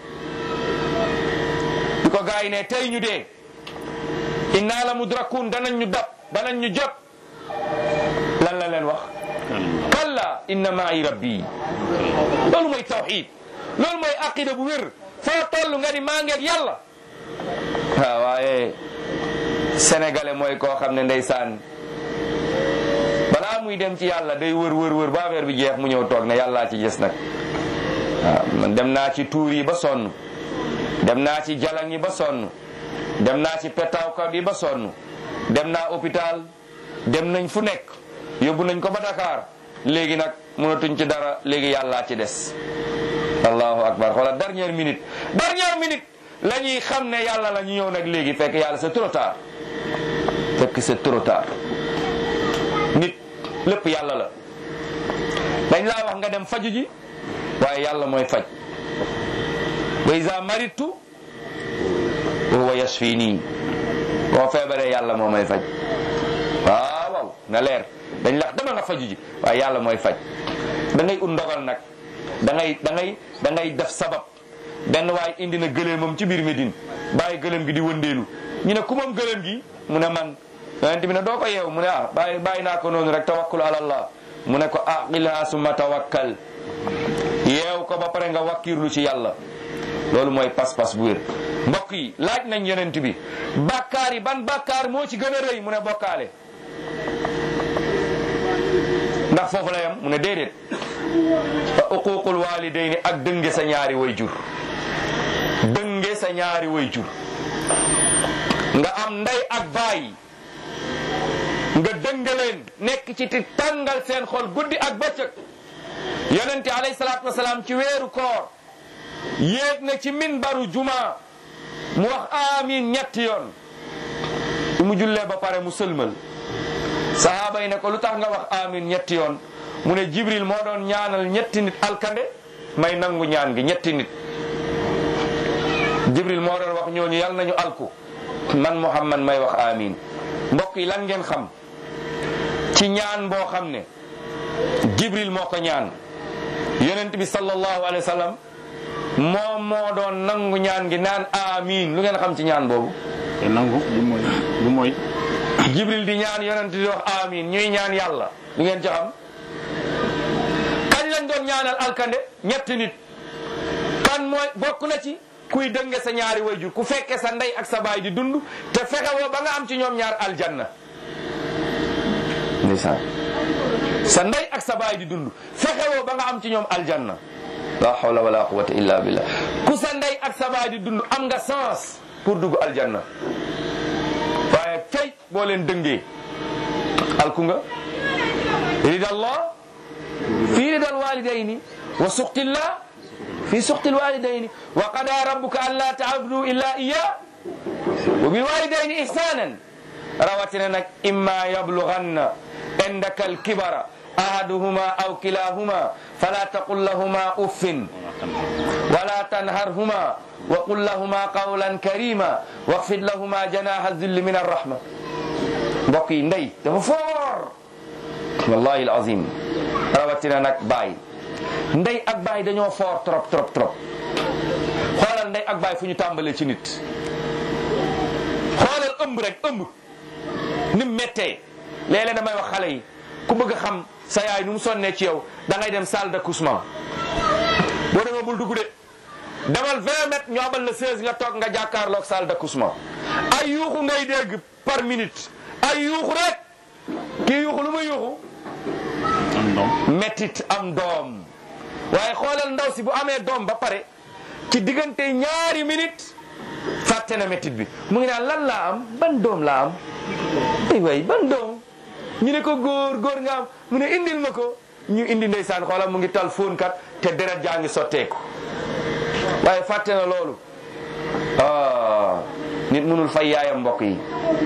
bi ko gaa yi ne tey ñu dee inna la mudrakun danañ ñu dab danañ ñu jot lan la leen wax kalla inna ma'i rabbi loolu mooy tawxid loolu mooy aqida bu wér foo toll nga ni maa ngeeg yàlla waaw waaye sénégalais mooy koo xam ne ndeysaan balaa muy dem ci yàlla day wër wër wër ba affaire bi jeex mu ñëw toog ne yàllaa ci gis nag waaw man dem naa ci tuur yi ba sonn dem naa ci jalang yi ba sonn dem naa ci petawkat yi ba sonn dem naa hôpital dem nañ fu nekk yóbbu nañ ko ba Dakar léegi nag mënatuñ ci dara léegi yàllaa ci des allahu akbar xoolal dernière minute dernière minute la ñuy xam ne yàlla la ñu ñëw nag léegi fekk yàlla c'est trop tard fekk c'est trop tard nit lépp yàlla la dañ laa wax nga dem faju ji waaye yàlla mooy faj wa iza maritu wa huwa yashfini boo feebaree yàlla moo may faj waaw waaw na leer dañ la dama nga faju ji waaye yàlla mooy faj da ngay ut ndogal nag da ngay da ngay da ngay def sabab benn waaye indi na gëléemam ci biir Médine bàyyi gëléem gi di wëndeelu ñu ne ku moom gëléem gi mu ne man yonent bi ne doo ko yeew mu ne ah bàyyi bàyyi naa ko noonu rek tawakkul ala allah mu ne ko aqilha summa tawakkal yeew ko ba pare nga wakkirlu ci yàlla loolu mooy pas-pas bu wér mbokk yi laaj nañ yonent bi bàkkaar yi ban bàkkaar moo ci gën a rëy mu ne bokkaale ndax foofu la yam mu ne déedéet fa uququl walidayni ak dënge sa ñaari way jur dënge sa ñaari way jur nga am ndey ak baay nga dënge leen nekk ci ti tàngal seen xol guddi ak bëccëg yonente alayhi salaatu wasalaam ci weeru koor yéeg na ci minbaru juma mu wax amin ñetti yoon su mu jullee ba pare mu sëlmal sahaaba yi ne ko lu tax nga wax amin ñetti yoon mu ne jibril moo doon ñaanal ñetti nit alkande may nangu ñaan gi ñetti nit jibril moo doon wax ñooñu yal nañu alku man muhammad may wax amin mbokk yi lan ngeen xam ci ñaan boo xam ne jibril moo ko ñaan yonent bi sallallahu alayhi wa sallam moom moo doon nangu ñaan gi naan amin lu ngeen xam ci ñaan boobu te nangu lu mooy lu mooy jibril di ñaan yonent di wax amin ñuy ñaan yàlla lu ngeen ci xam kañ lañ doon ñaanal alkande ñetti nit kan mooy bokk na ci kuy dënge sa ñaari wayjur ku fekke sa ndey ak sa baay di dund te fexe woo ba nga am ci ñoom ñaar aljanna ndeysaan sa ndey ak sa baay di dund fexe woo ba nga am ci ñoom aljanna la hawla wala quwwata illa billah ku sa ndey ak sa baay di dund am nga sens pour dugg aljanna waaye tey boo leen dëngee alku nga ridallah fi ridal walidayni wa suqtillah fi suqtil walidayni wa qada rabbuka an la ta'budu illa iya wa bil walidayni ihsanan rawatina nag imma yablughanna indaka alkibara ahaduhuma aw kilahuma fala taqul lahuma uffin ولا تنهرهما وقل لهما قولا كريما واخفض لهما جناح الذل من الرحمة mbokk yi ndey dafa foor wallahi alazim rawatina nag baay ndey ak baay dañoo foor trop trop trop xoolal ndey ak baay fu ñu tàmbalee ci nit xoolal ëmb rek ëmb ni mu méttee léeg-léeg damay wax xale yi ku bëgg a xam sa yaay nu mu sonnee ci yow da ngay dem salle d'accouchement boo demee bul dugg de demal 20 mètres ñu abal la 16 nga toog nga jàkkaarloog salle d'accouchement ay yuuxu ngay dégg par minute ay yuuxu rek kii yuuxu lu muy yuuxu am doom mettit am doom waaye xoolal ndaw si bu amee doom ba pare ci diggante ñaari minute fàtte na mettit bi mu ngi naan lan laa am ban doom laa am ay way ban doom ñu ne ko góor góor nga am mu ne indil ma ko ñu indi ndeysaan xoolal mu ngi tal fóon kat te deret jaa ngi sotteeku waaye fàtte na loolu ah nit mënul fay yaayam mbokk yi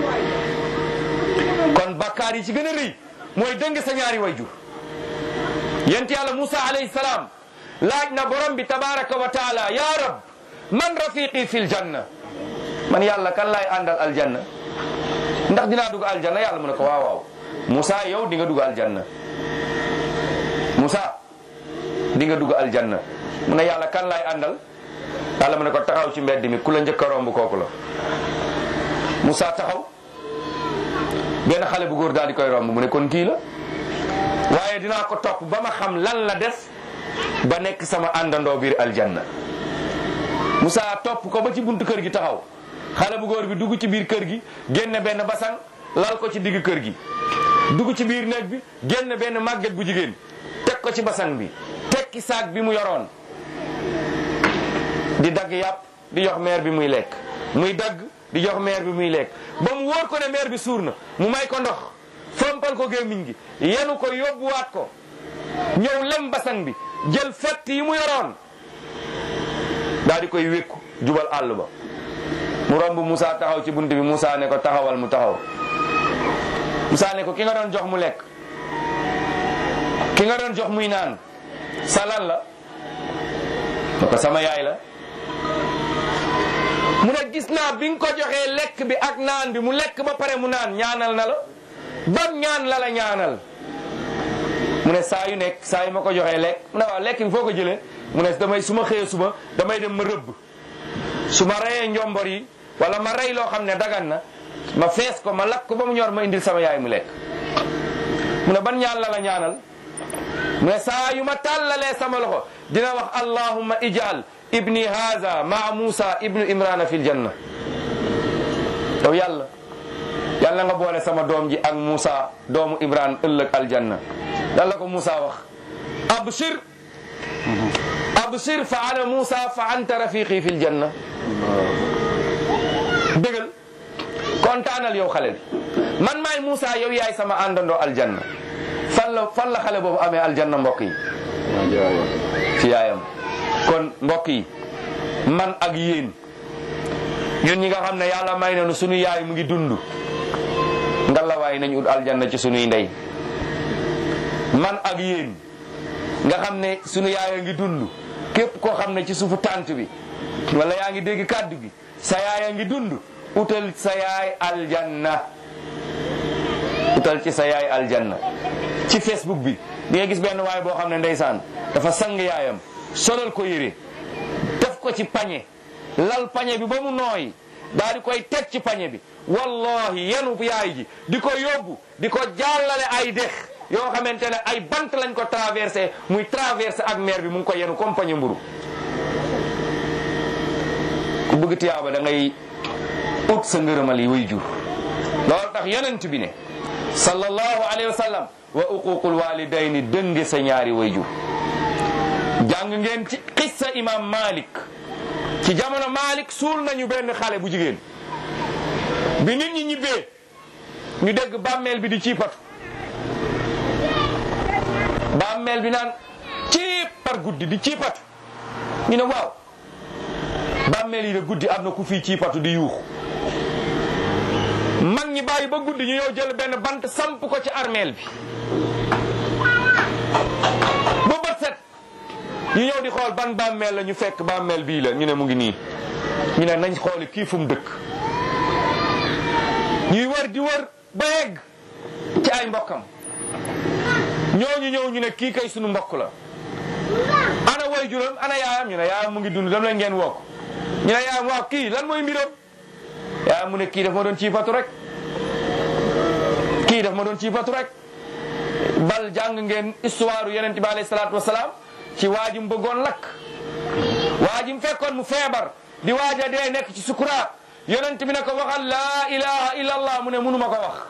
kon bakkaar yi ci gën a rëy mooy dëng sa ñaari wayjur yent yàlla Musa alayhi salaam laaj na borom bi tabaraka wa taala ya rab man rafiqi fil janna man yàlla kan laay àndal aljanna ndax dinaa dugg aljanna yàlla mu ne ko waaw waaw Musa yow di nga dugg aljanna Musa di nga dugg aljanna mu ne yàlla kan laay àndal yàlla mu ne ko taxaw ci mbedd mi ku la njëkk a romb kooku la Moussa taxaw benn xale bu góor daal di koy romb mu ne kon kii la waaye dinaa ko topp ba ma xam lan la def ba nekk sama àndandoo biir aljanna Moussa topp ko ba ci buntu kër gi taxaw xale bu góor bi dugg ci biir kër gi génne benn basang lal ko ci digg kër gi dugg ci biir néeg bi génn benn màgget bu jigéen teg ko ci basang bi tekki saak bi mu yoroon di dagg yàpp di jox meer bi muy lekk muy dagg di jox meer bi muy lekk ba mu wóor ko ne meer bi suur na mu may ko ndox fompal ko gémmiñ gi yenu ko yóbbuwaat ko ñëw lem basang bi jël fett yi mu yoroon daal di koy wékku jubal àll ba mu romb Moussa taxaw ci bunt bi Moussa ne ko taxawal mu taxaw Moussa ne ko ki nga doon jox mu lekk ki nga doon jox muy naan sa lan la ne ko sama yaay la mu ne gis naa bi nga ko joxee lekk bi ak naan bi mu lekk ba pare mu naan ñaanal na la ban ñaan la la ñaanal mu ne saa yu nekk saa yu ma ko joxee lekk mu ne waaw lekk bi foo ko jëlee mu ne damay su ma xëyee suba damay dem ma rëbb su ma reyee njombor yi wala ma rey loo xam ne dagan na ma fees ko ma lakk ko ba mu ñor ma indil sama yaay mu lekk mu ne ban ñaan la la ñaanal mu ne saa yu ma tàllalee sama loxo dina wax allahumma ijal ibni haza maa Musa ibnu Imrana fil janna yow yàlla yàlla nga boole sama doom ji ak Musa doomu Imran ëllëg aljanna lan la ko Musa wax abshir abshir fa ana Musa fa anta rafiqi fil janna dëggal kontaanal yow xale bi man maay Musa yow yaay sama àndandoo aljanna fan la fan la xale boobu amee aljanna mbokk yi ci yaayam kon mbokk yi man ak yéen ñun ñi nga xam ne yàlla may nañu sunu yaay mu ngi dund ngalawaay nañ ut aljanna ci sunuy ndey man ak yéen nga xam ne sunu yaay a ngi dund képp koo xam ne ci suufu tànt bi wala yaa ngi dégg kàddu gi sa yaay a ngi dund utal sa yaay aljanna utal ci sa yaay aljanna ci facebook bi di nga gis benn waay boo xam ne ndeysaan dafa sang yaayam solal ko yére def ko ci pañe lal pañe bi ba mu nooy daal di koy teg ci pañe bi wallahi yenu yaay ji di ko yóbbu di ko jàllale ay dex yoo xamante ne ay bant lañ ko traversé muy traversé ak mer bi mu ngi ko yenu comme pañe mburu ku bëgg tiyaaba da ngay ut sa ngërëmal yi way jur loolu tax yonent bi ne sallallahu alayhi wa sallam wa uququl walidayni dënge sa ñaari way jur jàng ngeen ci xissa imam malik ci jamono malik suul nañu benn xale bu jigéen bi nit ñi ñibbee ñu dégg bàmmeel bi di ciipatu bàmmeel bi naan ciip par guddi di ciipatu ñu ne waaw bàmmeel yi de guddi am na ku fii ciipatu di yuux mag ñi bàyyi ba guddi ñu ñëw jël benn bant samp ko ci armeel bi ba bët set ñu ñëw di xool ban bàmmeel la ñu fekk bàmmeel bii la ñu ne mu ngi nii ñu ne nañ xooli kii fu mu dëkk ñuy wër di wër ba yegg ci ay mbokkam ñooñu ñëw ñu ne kii kay sunu mbokk la ana way juróom ana yaayam ñu ne yaayam mu ngi dund dem leen ngeen woo ko ñu ne yaayam waaw kii lan mooy mbiram yaayam mu ne kii daf ma doon ciipatu rek kii daf ma doon ciipatu rek bal jàng ngeen histoire yonent bi alayhi salaatu wasalaam ci waajim bëggoon lakk waajim fekkoon mu feebar di waaja dee nekk ci sukuraat yonent bi ne ko waxal laa ilaha illa allah mu ne munuma ko wax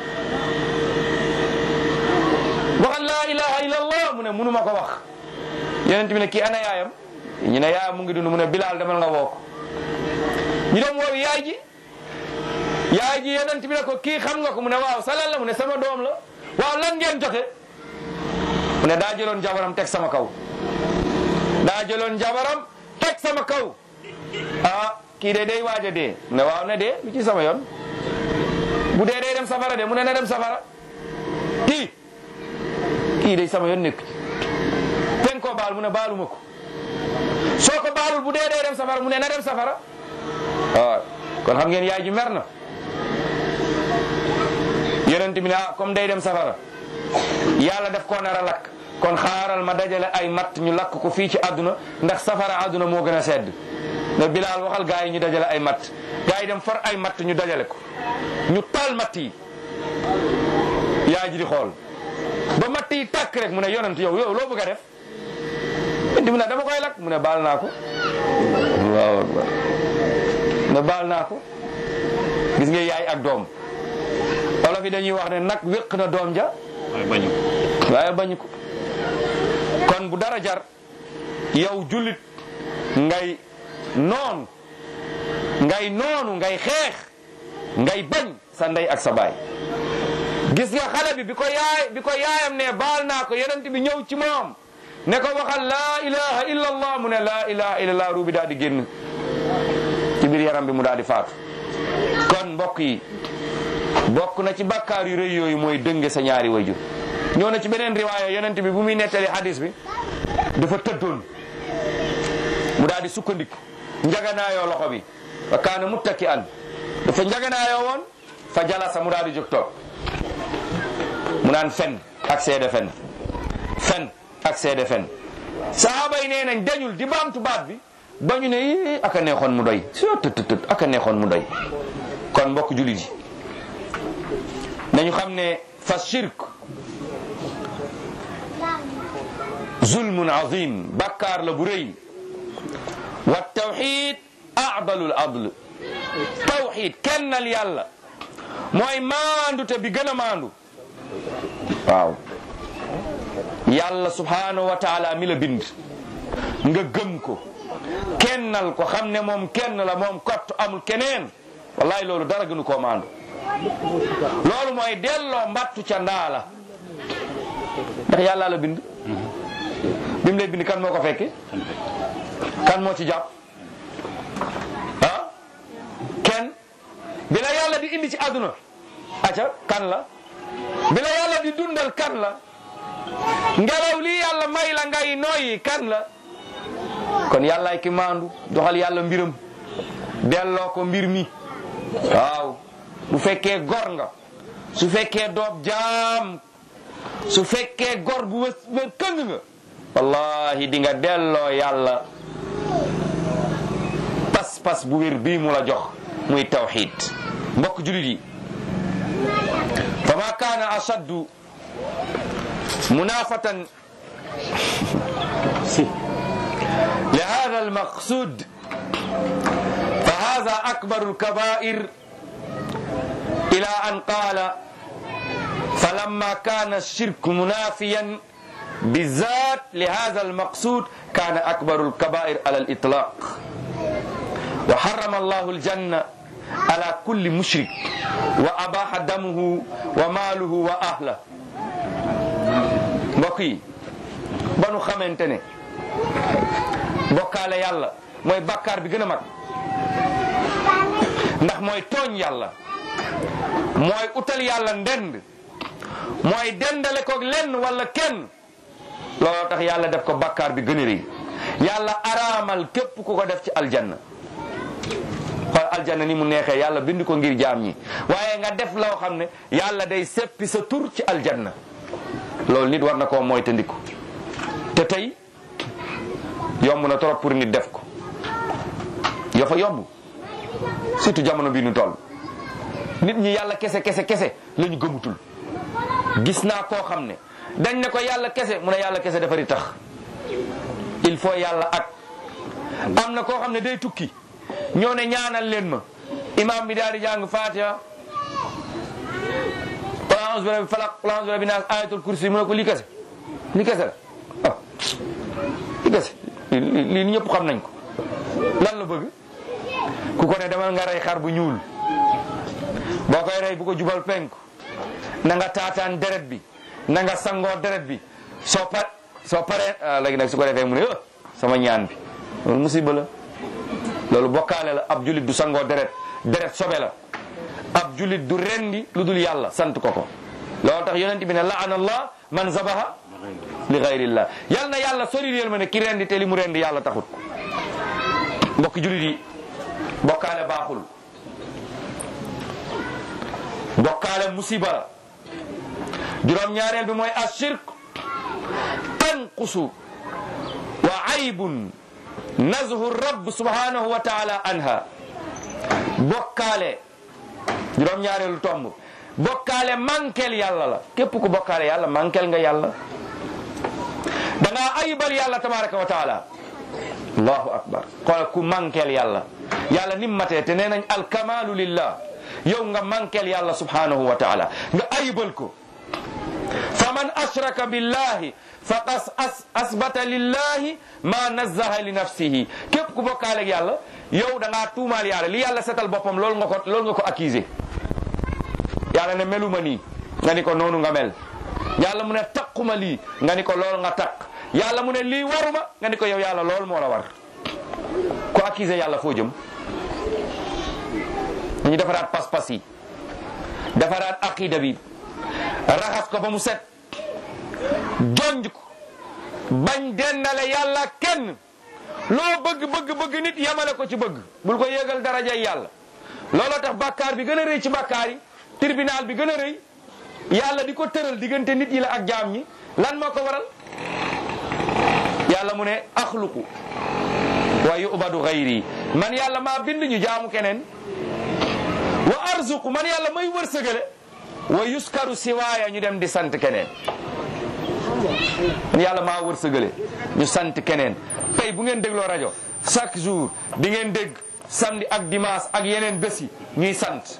waxal laa ilaha illa allah mu ne munuma ko wax yonent bi ne kii ana yaayam ñu ne yaayam mu ngi dund mu ne bilaal demal nga woo ko ñu dem woowi yaay ji yaay ji yonent bi ne ko kii xam nga ko mu ne waaw salal la mu ne sama doom la waaw lan ngeen jote mu ne daa jëloon jabaram teg sama kaw daa jëloon jabaram teg sama kaw ah kii de day waaj a dee mu ne waaw ne dee lu ci sama yoon bu dee day dem safara de mu ne na dem safara kii kii day sama yoon nekk ten koo baal mu ne baaluma ko soo ko baalul bu dee day dem safara mu ne na dem safara waaw kon xam ngeen yaay ji mer na yonent bi ne ah comme day dem safara yàlla def koo nar a lakk kon xaaral ma dajale ay matt ñu lakk ko fii ci àdduna ndax safara àdduna moo gën a sedd ne Bilaal waxal gaa yi ñu dajale ay matt gaa yi dem for ay matt ñu dajale ko ñu taal matt yi yaay ji di xool ba matt yi tàkk rek mu ne yonent yow yow loo bëgg a def indi mu ne dama koy lakk mu ne baal naa ko allahu akbar ne baal naa ko gis nga yaay ak doom olof yi dañuy wax ne nag wéq na doom ja waaye bañu ko waaye bañu ko kon bu dara jar yow jullit ngay noonu ngay noonu ngay xeex ngay bañ sa ndey ak sa baay gis nga xale bi bi ko yaay bi ko yaayam ne baal naa ko yonent bi ñëw ci moom ne ko waxal laa ilaha illa allah mu ne laa ilaha illa allah ruubi daal di génn ci biir yaram bi mu daal di faatu kon mbokk yi bokk na ci bàkkaar yu rëy yooyu mooy dënge sa ñaari wayjur ñëw na ci beneen riwaaya yonent bi bu muy nettali hadis bi dafa tëddoon mu daal di sukkandiku njaganaayoo loxo bi wa kaana muttaki an dafa njaganaayoo woon fa jalasa mu daal di jóg toog mu naan fen ak seede fen fen ak seede fen sahaaba yi nee nañ dañul di baamtu baat bi ba ñu ne ii aka neexoon mu doy soo tët tët aka neexoon mu doy kon mbokk jullit yi nañu xam ne fa shirk zulmun azim bàkkaar la bu rëy wa tawxid aadalul adl tawxid kennal yàlla mooy maandu te bi gën a maandu waaw yàlla subhanahu wa taala mi la bind nga gëm ko kennal ko xam ne moom kenn la moom kott amul keneen wallahi loolu dara gënu koo maandu loolu mooy delloo mbattu ca ndaa la ndax yàlla la bind bi mu lay bind kan moo ko fekke kan moo ci jàpp ah kenn bi la yàlla di indi ci àdduna aca kan la bi la yàlla di dundal kan la ngelaw lii yàlla may la ngay noyyi kan la kon yàllaay ki maandu doxal yàlla mbiram delloo ko mbir mi waaw bu fekkee gor nga su fekkee doob jaam su fekkee gor bu wës wër këng nga wallahi di nga delloo yàlla pas-pas bu wér bii mu la jox muy tawxid mbokk julit yi fa ma kaana ashaddu munafatan li hada almaqsud fa hada akbaru alkabair ila an qala فلما كان الشرك منافيا بالذات لهذا المقصود كان أكبر الكبائر على الإطلاق وحرم الله الجنة على كل مشرك وأباح دمه وماله وأهله بقي بنو خمنتني بقال يلا موي بكار بي گنا ndax mooy tooñ yàlla mooy utal yàlla ndend mooy dendale ko lenn wala kenn looloo tax yàlla def ko bakkaar bi gën a rëy yàlla araamal képp ku ko def ci aljanna xool aljanna ni mu neexee yàlla bind ko ngir jaam ñi waaye nga def loo xam ne yàlla day seppi sa tur ci aljanna loolu nit war na koo mooy te ndiku te tey yomb na trop pour nit def ko yoo fa yomb surtout jamono bi nu toll nit ñi yàlla kese kese kese la ñu gëmutul gis naa koo xam ne dañ ne ko yàlla kese mu ne yàlla kese dafari tax il faut yàlla ak am na koo xam ne day tukki ñoo ne ñaanal leen ma imam bi daal di jàng fatiha qul a'udhu bi rabbil falaq qul a'udhu bi rabbin nas ayatul kursi mu ne ko lii kese lii kese la ah lii kese lii ñëpp xam nañ ko lan la bëgg ku ko ne demal nga rey xar bu ñuul boo koy rey bu ko jubal penku na nga taataan deret bi na nga sangoo deret bi soo par soo paree léegi nag su ko defee mu ne ah sama ñaan bi loolu musiba la loolu bokkaale la ab julit du sangoo deret deret sobe la ab julit du rendi lu dul yàlla sant ko ko loolu tax yonent bi ne laana allah man zabaha li gayrillah yal na yàlla sori réel ma ne ki rendi te li mu rendi yàlla taxut mbokki julit yi bokkaale baaxul bokkaale musiba la juróom ñaareel bi mooy ashirk yanqusu wa aybun nazhu rabb subhanahu wa taala anha bokkaale juróom-ñaareelu tomb bokkaale mankel yàlla la képp ku bokkaale yàlla mankel nga yàlla da ngaa ayibal yàlla tabaraka wa taala allahu akbar xool ku mankel yàlla yàlla nim matee te nee nañ alkamalu lillah yow nga mankel yàlla subhanahu wa taala nga ayibal ko fa man ashraka billahi faqad as asbata lillahi ma nazzaha li nafsihi képp ku bokkaale ak yàlla yow da ngaa tuumaal yàlla li yàlla setal boppam loolu nga ko loolu nga ko accusé yàlla ne meluma nii nga ni ko noonu nga mel yàlla mu ne taquma lii nga ni ko loolu nga taq yàlla mu ne lii waruma nga ni ko yow yàlla loolu moo la war ku accusé yàlla foo jëm ñu defaraat pas-pas yi defaraat aqida bi raxas ko ba mu set jonj ko bañ dennale yàlla kenn loo bëgg bëgg bëgg nit yamale ko ci bëgg bul ko yéegal darajay yàlla looloo tax bàkkaar bi gën a rëy ci bàkkaar yi tribunal bi gën a rëy yàlla di ko tëral diggante nit yi la ak jaam ñi lan moo ko waral yàlla mu ne axluqu wa yubadu gayri man yàlla maa bind ñu jaamu keneen wa arzuqu man yàlla may wërsëgale wa yuskaru siwaaya ñu dem di sant keneen man yàlla maa wërsëgale ñu sant keneen tey bu ngeen dégloo rajo chaque jour di ngeen dégg samedi ak dimanche ak yeneen bés yi ñuy sant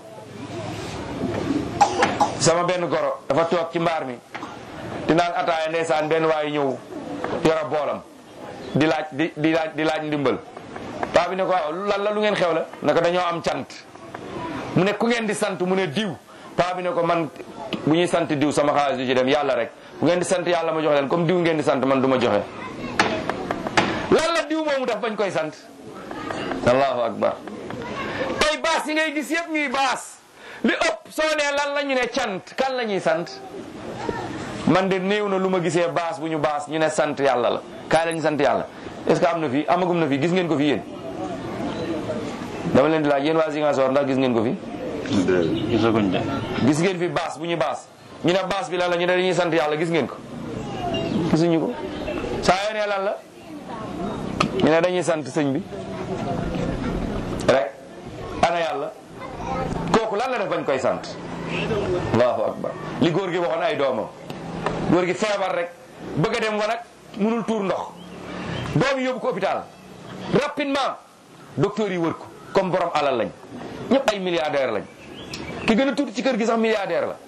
sama benn goro dafa toog ci mbaar mi di naan ataaya ndeysaan benn waaye ñëw yora boolam di laaj di di laaj di laaj ndimbal paa bi ne ko waaw lan la lu ngeen xew la naka dañoo am cant mu ne ku ngeen di sant mu ne diw paa bi ne ko man bu ñuy sant diw sama xaalis du ci dem yàlla rek bu ngeen di sant yàlla ma joxe leen comme diw ngeen di sant man du ma joxe lan la diw moomu daf bañ koy sant allahu akbar tey baas yi ngay gis yëpp ñuy baas li ëpp soo nee lan la ñu ne cant kan la ñuy sant man de néew na lu ma gisee baas bu ñu baas ñu ne sant yàlla la kaay la ñu sant yàlla est-ce que am na fi amagum na fi gis ngeen ko fi yéen dama leen di laaj yéen waa Ziguinchor ndax gis ngeen ko fi gisaguñ de gis ngeen fi baas bu ñu baas ñu ne baas bi lan la ñu ne dañuy sant yàlla gis ngeen ko gisuñu ko saa yoo nee lan la ñu ne dañuy sant sëñ bi rek ana yàlla kooku lan la def bañ koy sant allahu akbar li góor gi waxoon ay doomam góor gi feebar rek bëgg a dem wanag munul tuur ndox doom yi yóbbu ko hôpital rapidement docteur yi wër ko comme borom alal lañ ñëpp ay milliardaire lañ ki gën a tuuti ci kër gi sax milliardaire la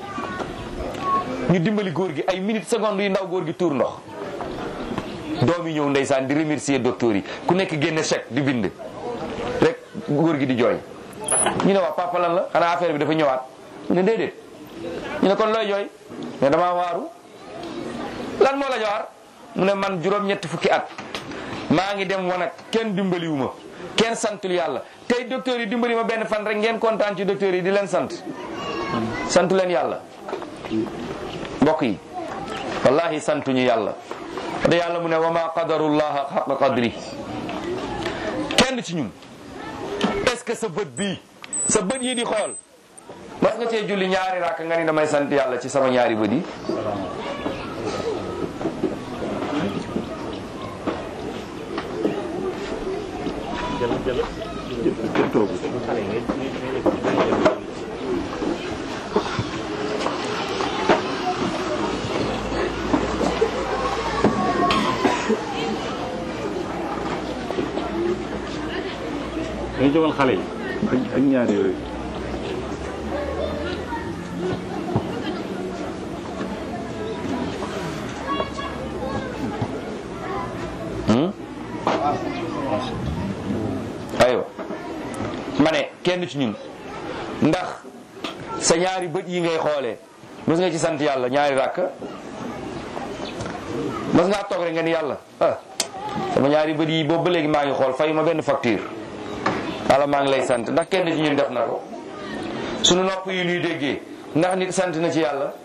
ñu dimbali góor gi ay minutes secondes yu ndaw góor gi tuur ndox doom yi ñëw ndeysaan di remercier docteur yi ku nekk génne chèque di bind rek góor gi di jooy ñu ne waa papa lan la xanaa affaire bi dafa ñëwaat mu ne déedéet ñu ne kon looy jooy ne damaa waaru lan moo la jowaar mu ne man juróom-ñetti fukki at maa ngi dem wanag kenn dimbaliwu ma kenn santul yàlla tey docteur yi dimbali ma benn fan rek ngeen kontaan ci docteur yi di leen sant santu leen yàlla mbokk yi wallahi santuñu yàlla da yàlla mu ne wa ma qadarullaha xaqa qadri kenn ci ñun est-ce que sa bët bii sa bët yi di xool mas nga cee julli ñaari rakk nga ni damay sant yàlla ci sama ñaari bët yi dañu jógal xale yi ak ak ñaar yooyu aywa ma ne kenn ci ñun ndax sa ñaari bët yi ngay xoolee mës nga ci sant yàlla ñaari rakk mës ngaa toog rek nga ni yàlla ah sama ñaari bët yi boobu ba léegi maa ngi xool fay ma benn facture wala maa ngi lay sant ndax kenn ci ñun def na ko sunu nopp yi nuy déggee ndax nit sant na ci yàlla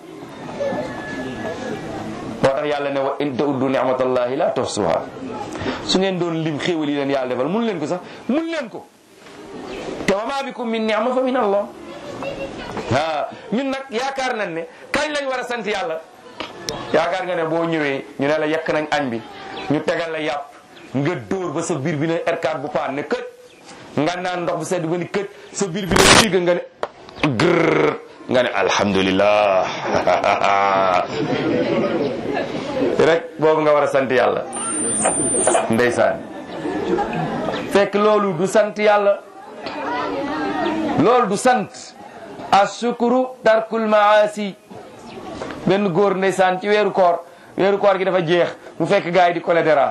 moo tax yàlla ne wa in ta'uddu ni'matallahi la tuhsuha su ngeen doon lim xéewal yi leen yàlla defal mun leen ko sax mun leen ko te wa ma bikum min ni'ma fa min allah ah ñun nag yaakaar nañ ne kañ lañ war a sant yàlla yaakaar nga ne boo ñëwee ñu ne la yekk nañ añ bi ñu tegal la yàpp nga dóor ba sa biir bi ne R4 bu paan ne kët nga naan ndox bu sedd ba ni kët sa biir bi ne fiig nga ne grrr nga ne alhamdulillah rek boobu nga war a sant yàlla ndeysaan fekk loolu du sant yàlla loolu du sant asukuru tarkul maasi benn góor ndeysaan ci weeru koor weeru koor gi dafa jeex mu fekk gars yi di cholédéra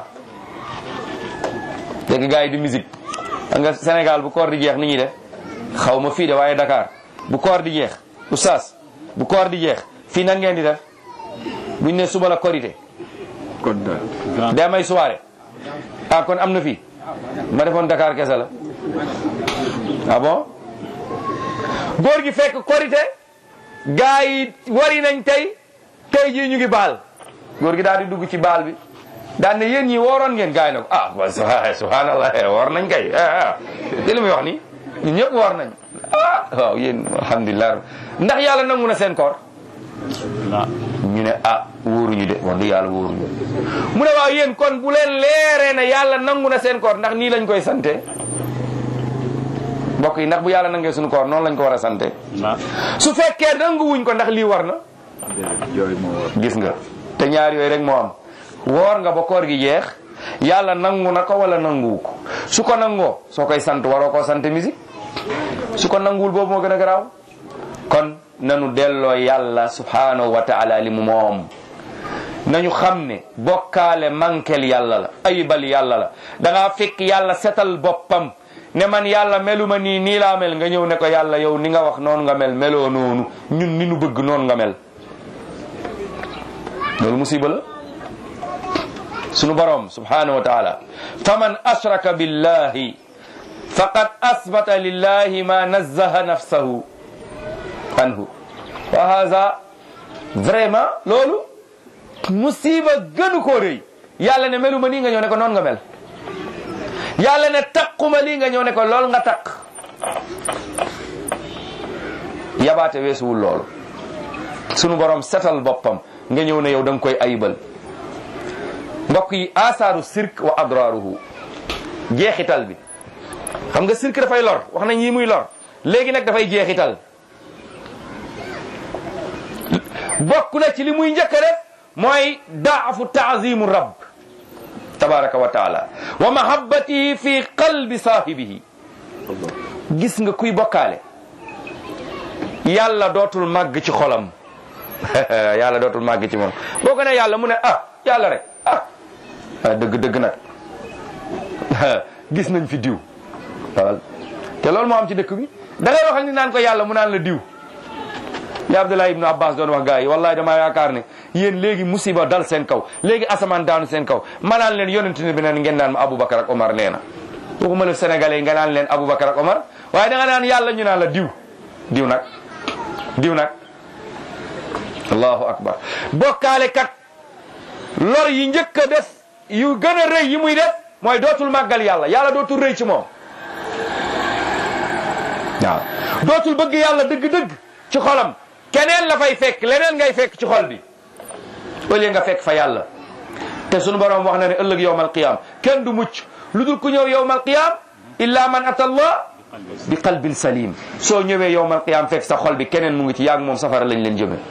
fekk gars yi di musique xam nga Sénégal bu koor di jeex ni ñuy def xaw ma fii de waaye Dakar bu koor di jeex oustaz bu koor di jeex fii nan ngeen di def buñ ne suba la korité kon grand day may soirée ah kon am na fii ma defoon Dakar kese la ah bon góor gi fekk korité gaa yi wari nañ tey tey jii ñu ngi baal góor gi daal di dugg ci baal bi daan ne yéen ñi wooroon ngeen gaa yi ne ko ah wa subhanallah woor nañ kay ah ah te li muy wax ni ñun ñëpp woor nañ ah waaw yéen alhamdulilah ndax yàlla nangu na seen koor na ñu ne ah wóoruñu de wax dëgg yàlla wóoruñu mu ne waaw yéen kon bu leen leeree ne yàlla nangu na seen koor ndax nii lañ koy sante mbokk yi ndax bu yàlla nangee suñu koor noonu lañ ko war a sante na su fekkee nanguwuñ ko ndax lii war na déedéet yooyu moo war gis nga te ñaar yooyu rek moo am woor nga ba koor gi jeex yàlla nangu na ko wala nanguwu ko su ko nangoo soo koy sant waroo koo sant musique su ko nanguwul boobu moo gën a garaaw kon nanu delloo yàlla subhanahu wa taala li mu moom nañu xam ne bokkaale mankel yàlla la ayibal yàlla la da ngaa fekk yàlla setal boppam ne man yàlla meluma nii nii laa mel nga ñëw ne ko yàlla yow ni nga wax noonu nga mel meloo noonu ñun ni nu bëgg noonu nga mel loolu musiba la sunu borom subhanahu wa taala faman ashraka billahi faqad asbata lillahi ma nazzaha nafsahu anhu wa hadha vraiment loolu musiba gënu koo rëy yàlla ne meluma nii nga ñëw ne ko noonu nga mel yàlla ne taquma lii nga ñëw ne ko lool nga taq yabaate weesuwul loolu sunu borom setal boppam nga ñëw ne yow da nga koy ayibal mbokk yi asaaru sirk wa adraruhu jeexital bi xam nga sirk dafay lor wax nañ yi muy lor léegi nag dafay jeexital bokk na ci li muy njëkk a def mooy daafu taazimu rabb tabaraka wa taala wa mahabbatihi fi qalbi saahibihi gis nga kuy bokkaale yàlla dootul màgg ci xolam yàlla dootul màgg ci moom boo ko ne yàlla mu ne ah yàlla rek ah ah dëgg dëgg nag gis nañ fi diw waaw te loolu moo am ci dëkk bi da ngay waxal ni naan ko yàlla mu naan la diw li Abdullah ibnu Abbas doon wax gars yi wallahi damaa yaakaar ne yéen léegi musiba dal seen kaw léegi asamaan daanu seen kaw ma naan leen yonent bi naan ngeen naan ma Aboubacar ak Omar nee na waxuma la sénégalais yi nga naan leen Aboubacar ak Omar waaye da nga naan yàlla ñu naan la diw diw nag diw nag allahu akbar bokkaale kat lor yi njëkk a def yu gën a rëy yi muy def mooy dootul màggal yàlla yàlla dootul rëy ci moom waaw dootul bëgg yàlla dëgg-dëgg ci xolam keneen la fay fekk leneen ngay fekk ci xol bi au lieu nga fekk fa yàlla te sunu borom wax na ne ëllëg yowmal qiyam kenn du mucc lu dul ku ñëw yowmal qiyam illa man ata allah bi qalbin salim soo ñëwee yowmal qiyam fekk sa xol bi keneen mu ngi ci yaag moom safara lañ leen jëme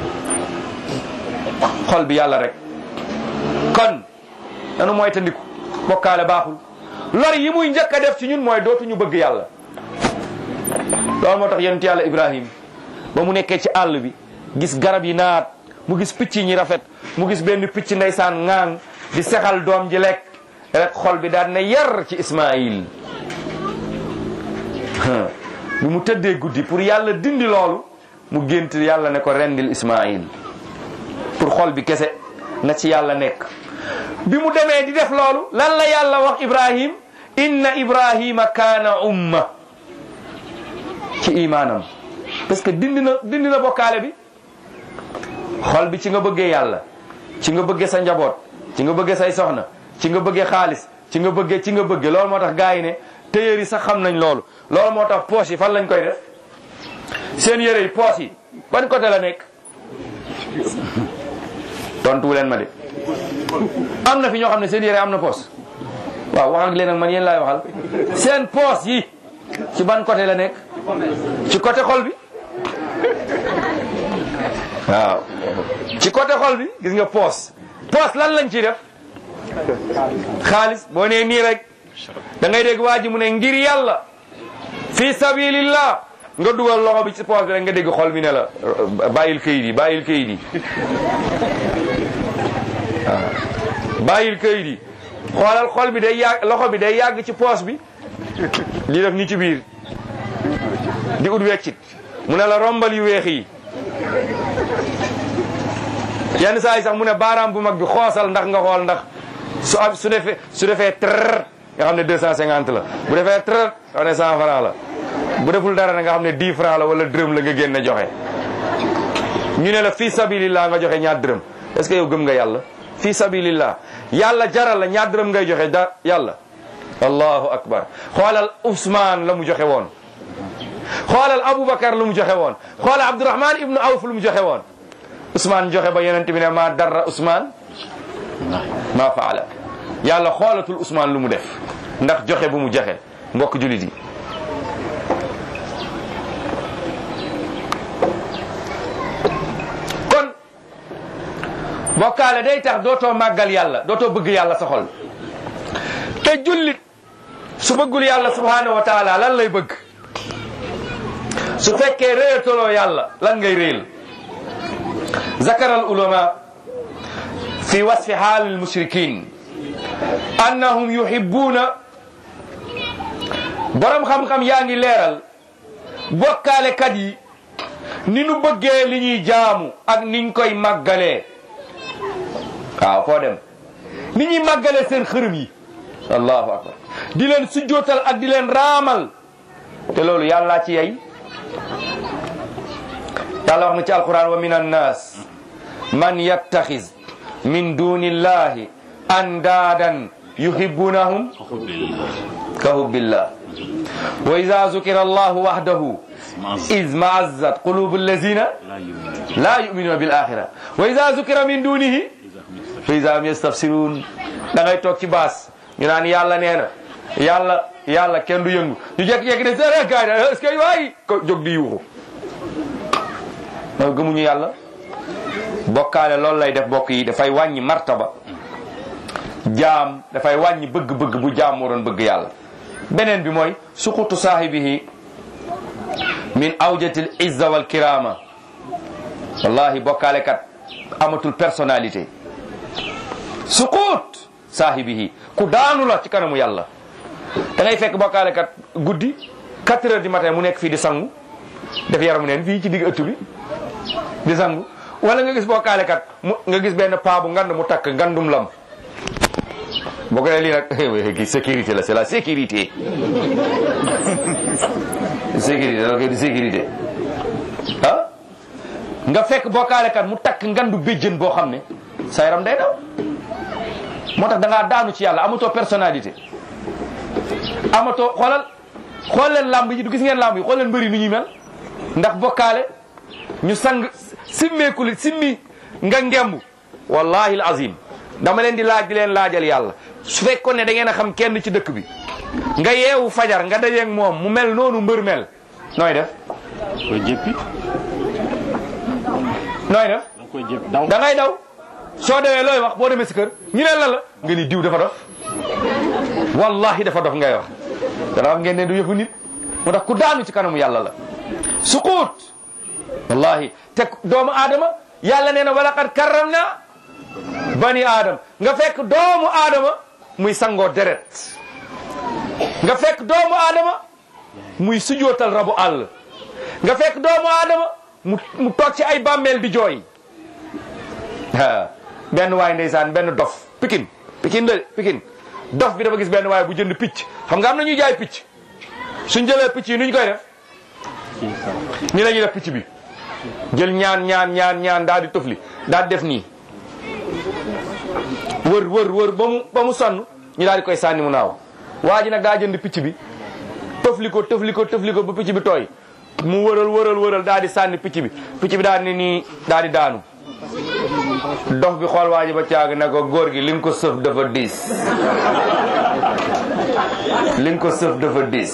xol bi yàlla rek kon nanu mooy tandiku bokkaale baaxul lor yi muy njëkk a def ci ñun mooy dootuñu bëgg yàlla loolu moo tax yonent yàlla ibrahim ba mu nekkee ci àll bi gis garab yi naat mu gis picc ñi rafet mu gis benn picc ndeysaan ŋaang di sexal doom ji lekk rek xol bi daan na yar ci ismail bi mu tëddee guddi pour yàlla dindi loolu mu gént yàlla ne ko rendil ismail pour xol bi kese na ci yàlla nekk bi mu demee di def loolu lan la yàlla wax ibrahim inna ibrahima kaana umma ci imaanam parce que dindi na dindi na bokkaale bi xol bi ci nga bëggee yàlla ci nga bëggee sa njaboot ci nga bëggee say soxna ci nga bëggee xaalis ci nga bëggee ci nga bëggee loolu moo tax gars yi ne téyeer yi sax xam nañ loolu loolu moo tax poche yi fan lañ koy def seen yére yi poche yi ban côté la nekk tontu leen ma de am na fi ñoo xam ne seen yére am na poos waaw wax ak leen ak man yéen laay waxal seen poos yi ci ban côté la nekk ci côté xol bi waaw ci côté xol bi gis nga poos poos lan lañ ciy def xaalis boo nee nii rek da ngay dégg waa ji mu ne ngir yàlla fi sabilillah nga dugal loxo bi ci poos bi rek nga dégg xol bi ne la bàyyil këyit yi bàyyil këyit yi waaw bàyyil këyit yi xoolal xol bi day yàgg loxo bi day yàgg ci poos bi di def ni ci biir di ut weccit mu ne la rombal yu weex yi yenn saa yi sax mu ne baaraam bu mag bi xoosal ndax nga xool ndax su am su defee su defee trrr nga xam ne 250 la bu defee trrr nga xam ne 100 francs la bu deful dara na nga xam ne 10 francs la wala dërëm la nga génne joxe ñu ne la fii sabilillah nga joxe ñaar dërëm est-ce que yow gëm nga yàlla fii sabilillah yàlla jaral la ñaar dërëm ngay joxe da yàlla allahu akbar xoolal Ousmane la mu joxe woon xoolal Aboubacar lu mu joxe woon xoolal Abdourahman ibnu Awf lu mu joxe woon Ousmane joxe ba yonent bi ne maa darra Ousmane maa faala yàlla xoolatul Ousmane lu mu def ndax joxe bu mu joxe mbokk julit yi kon bokkaale day tax dootoo màggal yàlla dootoo bëgg yàlla sa xol te jullit su bëggul yàlla subhanahu wa taala lan lay bëgg su fekkee réyataloo yàlla lan ngay réyal zakara al ulama fi wasfi haal al mushrikin annahum yuhibbuna borom xam-xam yaa ngi leeral bokkaalekat yi ni nu bëggee li ñuy jaamu ak niñ koy màggalee waaw foo dem ni ñuy màggalee seen xërëm yi allahu akbar di leen sujjootal ak di leen raamal te loolu yàllaa ci yey yàlla wax na ci alquran wa min annas man yattaxis min duni illahi andaadan yuhibbunahum ka hubbillah wa ida zukira allahu wahdahu iz maazzat qulubu allazina la yuminuna bil axira wa ida zukira min dunihi fa ida hum yastafsirun da ngay toog ci baas ñu naan yàlla nee na yàlla yàlla kenn du yëngu ñu jekki-jekki ne sere gaay da est-ce que waay ko jóg di yuuxu mooy gëmuñu yàlla bokkaale loolu lay def bokk yi dafay wàññi martaba jaam dafay wàññi bëgg-bëgg bu jaam moo doon bëgg yàlla beneen bi mooy suqutu saahibihi min awjatil izza wal kirama wallahi bokkaale kat amatul personnalité suqut saahibihi ku daanu la ci kanamu yàlla da ngay fekk bokkaale kat guddi 4 heures du matin mu nekk fii di sangu def yaramu neen fii ci digg ëtt bi di sangu wala nga gis bokkaale kat mu nga gis benn paa bu ngand mu takk ngandum lam boo ko nee lii nag sécurité la c'est la sécurité sécurité la koy di sécurité ah nga fekk bokkaale kat mu takk ngandu béjjën boo xam ne sa yaram day daw moo tax da ngaa daanu ci yàlla amatoo personnalité amatoo xoolal xool leen lamb yi du gis ngeen lamb yi xool leen mbëri ni ñuy mel ndax bokkaale ñu sang simmeeku li simmi nga ngemb wallahi al azim dama leen di laaj di leen laajal yàlla su fekkoon ne da ngeen a xam kenn ci dëkk bi nga yeewu fajar nga dajeeg moom mu mel noonu mbër mel nooy def koy jéppi nooy def da koy jéppi daw da ngay daw soo dewee looy wax boo demee si kër ñu ne la la nga ni diw dafa dof wallahi dafa dof ngay wax dana wax ngeen ne du yëfu nit mu tax ku daanu ci kanamu yàlla la suquut wallahi te doomu aadama yàlla nee na wala qad karram na bani aadama nga fekk doomu aadama muy sangoo deret nga fekk doomu aadama muy sujootal rabu àll nga fekk doomu aadama mu mu toog ci ay bàmmeel di jooy ah benn waay ndeysaan benn dof pikin pikin la pikin dof bi dafa gis benn waay bu jënd picc xam nga am na ñuy jaay picc suñ jëlee picc yi nuñ koy def ni la ñuy def picc bi jël ñaan ñaan ñaan ñaan daal di tëfli daal di def nii wër wër wër ba mu ba mu sonn ñu daal di koy sànni mu naaw waa ji nag daa jënd picc bi tëfli ko tëfli ko tëfli ko ba picc bi tooy mu wëral wëral wëral daal di sànni picc bi picc bi daal di ne nii daal di daanu dox bi xool waa ji ba caag ne ko góor gi li nga ko sëf dafa diis li nga ko sëf dafa diis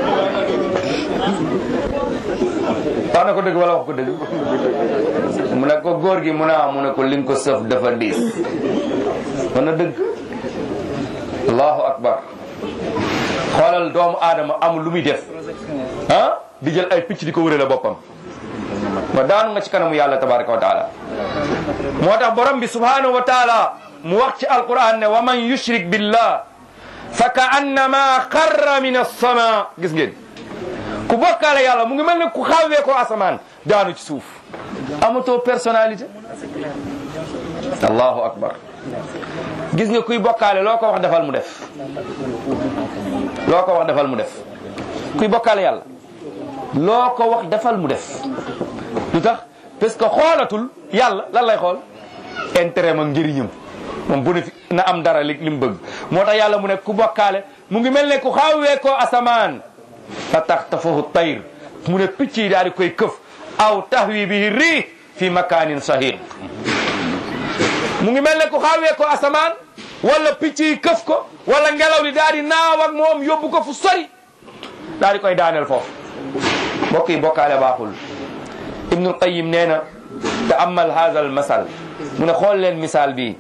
wax na ko dëgg wala wax ko dëgg mu ne ko góor gi mu ne mu ne ko li nga ko sëf dafa diis wax na dëgg allahu akbar xoolal doomu aadama amul lu muy def ah di jël ay picc di ko wërale boppam ma daanu nga ci kanamu yàlla tabaraka wa taala moo tax borom bi subhanahu wa taala mu wax ci alquran ne wa man yushrik billah fa ka annama xarra min assama gis ngeen ku bokkaale yàlla mu ngi mel ne ku xawwee ko asamaan daanu ci suuf amatoo personnalité allahu akbar gis nga kuy bokkaale loo ko wax defal mu def loo ko wax defal mu def kuy bokkaale yàlla loo ko wax defal mu def lu tax parce que xoolatul yàlla lan lay xool intérêt ma njëriñam moom bu ne fi na am dara li li mu bëgg moo tax yàlla mu ne ku bokkaale mu ngi mel ne ku xawwee ko asamaan fa tax tafahu tayr mu ne picc yi daal di koy këf aw tahwi bihi riih fi makaanin sahih mu ngi mel ne ku xawwee ko asamaan wala picc yi këf ko wala ngelaw li daal di naaw ak moom yóbbu ko fu sori daal di koy daaneel foofu mbokk yi bokkaale baaxul ibnul qayim nee na te amal hada al masal mu ne xool leen misaal bi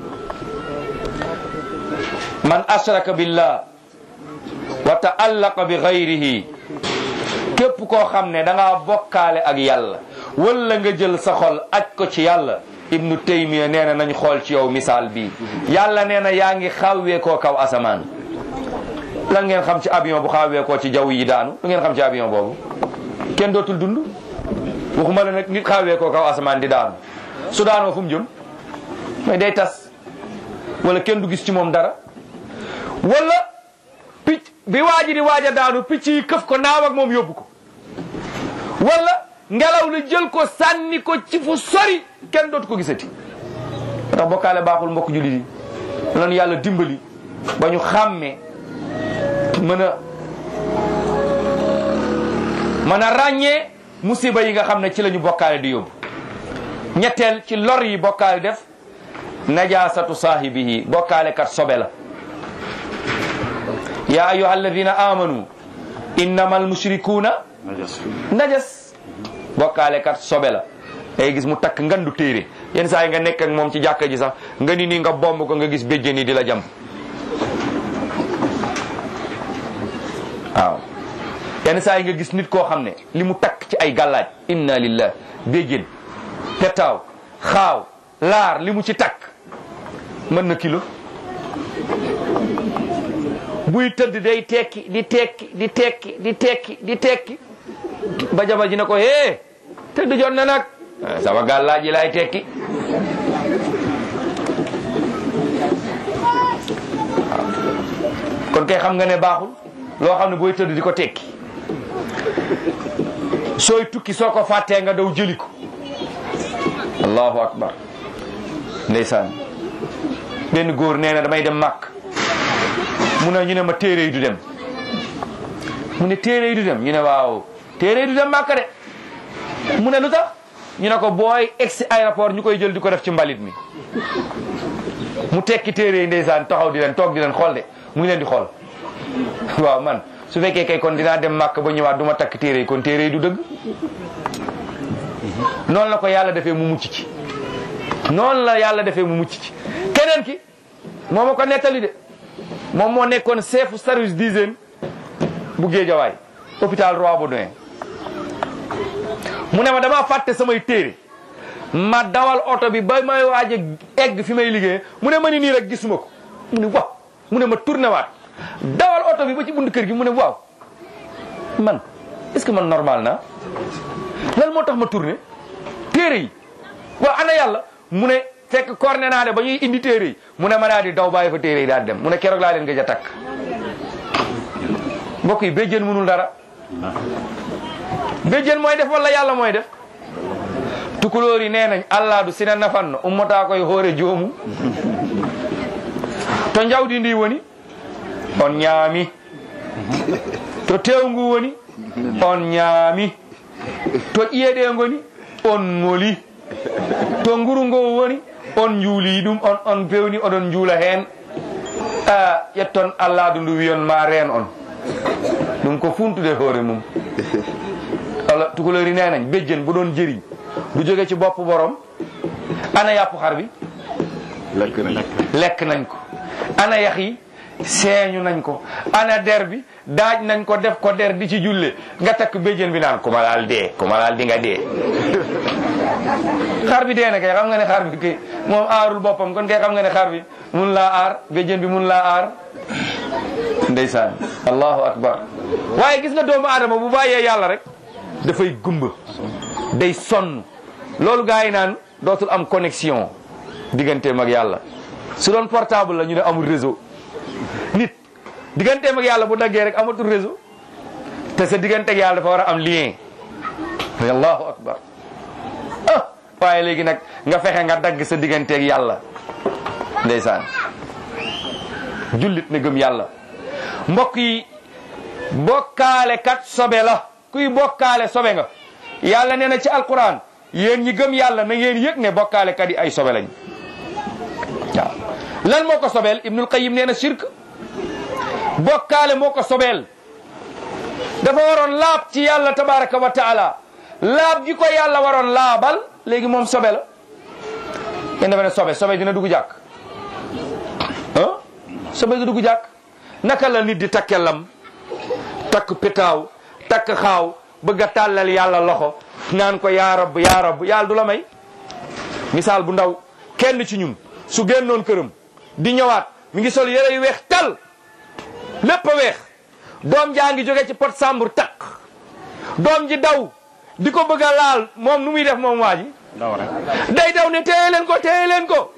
man ashraka billah wa taallaqa bi gayrihi képp koo xam ne da ngaa bokkaale ak yàlla wala nga jël sa xol aj ko ci yàlla ibnu taymiya nee na nañ xool ci yow misaal bi yàlla nee na yaa ngi xawwee koo kaw asamaan lan ngeen xam ci avion bu xawwee koo ci jaww yi daanu lu ngeen xam ci avion boobu kenn dootul dund waxuma la nag nit xawwee koo kaw asamaan di daanu su daanoo fu mu jëm mais day tas wala kenn du gis ci moom dara wala picc bi waaji di waaj a daanu picc yi këf ko naaw ak moom yóbbu ko wala ngelaw li jël ko sànni ko ci fu sori kenn dootu ko gisati ndax bokkaale baaxul mbokk jullit yi lan yàlla dimbali ba ñu xàmmee mën a mën a ràññee musiba yi nga xam ne ci la ñu bokkaale di yóbbu ñetteel ci lor yi bokkaale def najasatu saahibihi bokkaale kat sobe la ya ayuha alladina amanu innama almushrikuuna najas bokkaale kat sobe la day gis mu takk ngandu téere yenn saa yi nga nekk ak moom ci jàkka ji sax nga ni nii nga bomb ko nga gis béjjén yi di la jam waaw yenn saa yi nga gis nit koo xam ne li mu takk ci ay gàllaaj inna lillah béjjén petaaw xaaw laar li mu ci takk mën na kilo buy tëdd day tekki di tekki di tekki di tekki di tekki ba jabar ji ne ko hee tëdd jot na nag sama gàllaaj yi laay tekki kon kay xam nga ne baaxul loo xam ne booy tëdd di ko tekki sooy tukki soo ko fàttee nga daw jëli ko allahu akbar ndeysaan benn góor nee na damay dem màkk mu ne ñu ne ma téere yi du dem mu ne téere yi du dem ñu ne waaw téere yi du dem màkk de mu ne lu tax ñu ne ko booy egsi aéroport ñu koy jël di ko def ci mbalit mi mu tekki téere yi ndeysaan taxaw di leen toog di leen xool de mu ngi leen di xool waaw man su fekkee kay kon dinaa dem màkk ba ñëwaat du ma takk téere yi kon téere yi du dëgg noonu la ko yàlla defee mu mucc ci noonu la yàlla defee mu mucc ci keneen ki moo ma ko nettali de moom moo nekkoon chef service d'hygiène bu Géejawaay hôpital Roi Baudouin mu ne ma dama fàtte samay téere ma dawal oto bi ba may waaj a egg fi may liggéey mu ne ma ni nii rek gisuma ko mu ne waaw mu ne ma tourné waat dawal oto bi ba ci bund kër gi mu ne waaw man est-ce que man normal na lan moo tax ma tourné téere yi waaw ana yàlla mu ne fekk corné naa de ba ñuy indi téere yi mu ne ma daal di daw bàyyi fa téere yi daal di dem mu ne keroog laa leen gëj a takk mbokk yi béjjén mënul dara béjjén mooy def wala yàlla mooy def tukulóor yi nee nañ allah du sina nafanno ummataa koye hoore joomu to jawdi ndi woni on ñaami to tewngu woni on ñaami to ƴiyeɗe ngoni on ngoli to nguru ngo woni on juuli ɗum on on pewni oɗon juula heen a ƴetton allahdu ndu wiyon ma reen on ɗum ko funtude hoore mum ala tukulori nenañ béjjen bu doon jëriñ du jóge ci bopp borom ana yàpp xar bi lekk nañ lekk nañ ko ana yax yi seeñu nañ ko ana der bi daaj nañ ko def ko der di ci julle nga takk béjjén bi naan ku ma laal dee ku ma laal di nga dee xar bi dee na kay xam nga ne xar bi kay moom aarul boppam kon kay xam nga ne xar bi mun laa aar béjjén bi mun laa aar ndeysaan allahu akbar waaye gis nga doomu aadama bu bàyyee yàlla rek dafay gumba day sonn loolu gaa yi naan dootul am connexion digganteem ak yàlla su doon portable la ñu ne amul réseau nit digganteem ak yàlla bu daggee rek amatul réseau te sa diggante ak yàlla dafa war a am lien allahu akbar ah waaye léegi nag nga fexe nga dagg sa diggante ak yàlla ndeysaan jullit ne gëm yàlla mbokk yi bokkaale kat sobe la kuy bokkaale sobe nga yàlla nee na ci alquran yéen ñi gëm yàlla na ngeen yëg ne bokkaale kat yi ay sobe lañ waaw lan moo ko sobeel ibnul qayim nee na shirk bokkaale moo ko sobeel dafa waroon laab ci yàlla tabaraka wa taala laab gi ko yàlla waroon laabal léegi moom sobe la kenn dafa ne sobe sobe dina dugg jàkk ah sobe du dugg jàkk naka la nit di takke lam takk pétaaw takk xaaw bëgg a tàllal yàlla loxo naan ko yaa rab yaa rab yàlla du la may misaal bu ndaw kenn ci ñun su génnoon këram di ñëwaat mi ngi sol yére yu weex tal lépp a weex doom jaa ngi jóge ci pot sàmbur takk doom ji daw di ko bëgg a laal moom nu muy def moom waa ji daw rek day daw ne téye leen ko téye leen ko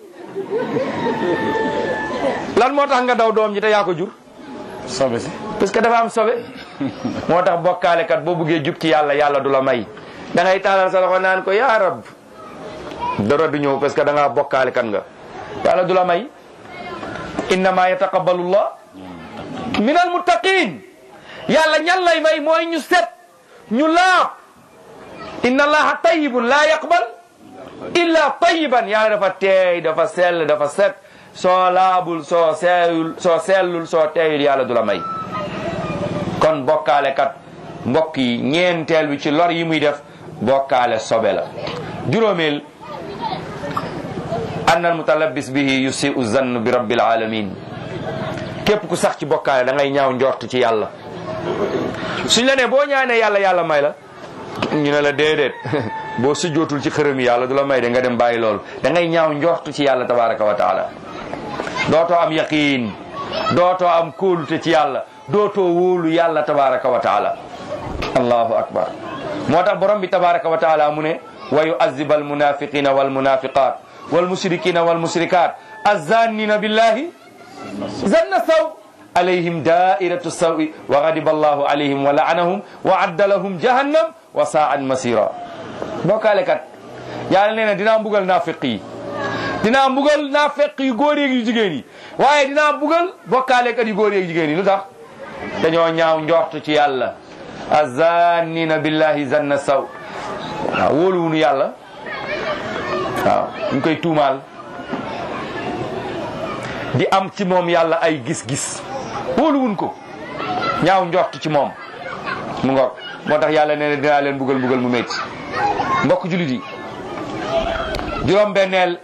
lan moo tax nga daw doom ji te yaa ko jur sobe si parce que dafa am sobe moo tax bokkaale kat boo buggee jub ci yàlla yàlla du la may da ngay taalal sa loxo naan ko yaa rab dara du ñëw parce que da ngaa bokkaale kat nga yàlla du la may innama yataqabbalu llah min al muttaqin yàlla ñan lay may mooy ñu set ñu laab inna allaha tayyibun la yaqbal illa tayyiban yàlla dafa teey dafa sell dafa set soo laabul soo seeyul soo sellul soo teeyul yàlla du la may kon bokkaale kat mbokk yi ñeenteel bi ci lor yi muy def bokkaale sobe la juróomeel anna al mutalabbis bihi yusiu zann bi rabbil alamin képp ku sax ci bokkaale da ngay ñaaw njort ci yàlla suñ la ne boo ñaanee yàlla yàlla may la ñu ne la déedéet boo sujjootul ci xërëm yi yàlla du la may de nga dem bàyyi loolu da ngay ñaaw njort ci yàlla tabaraka wa taala dootoo am yaqiin dootoo am kóolute ci yàlla dootoo wóolu yàlla tabaraka wa taala allahu akbar moo tax borom bi tabaraka wa taala mu ne wa yuazib almunafiqina walmunafiqat walmushrikina walmushrikat azannina billahi zanna saw alayhim dairatu sawi wa ghadiba allahu alayhim wa la'anahum wa adda lahum jahannam wa sa'at masira bokkaale kat yàlla nee na dinaa mbugal naafiq yi dinaa mbugal naafiq yu góor yeeg yu jigéen yi waaye dinaa mbugal bokkaale kat yu góor yeeg jigéen yi lu tax dañoo ñaaw njort ci yàlla azannina billahi zanna saw waaw wóoluwunu yàlla waaw ñu koy tuumaal di am ci moom yàlla ay gis-gis wóoluwun ko ñaaw njort ci moom mu ngoog moo tax yàlla nee na dinaa leen bugal bugal mu métti mbokk julit yi juróom benneel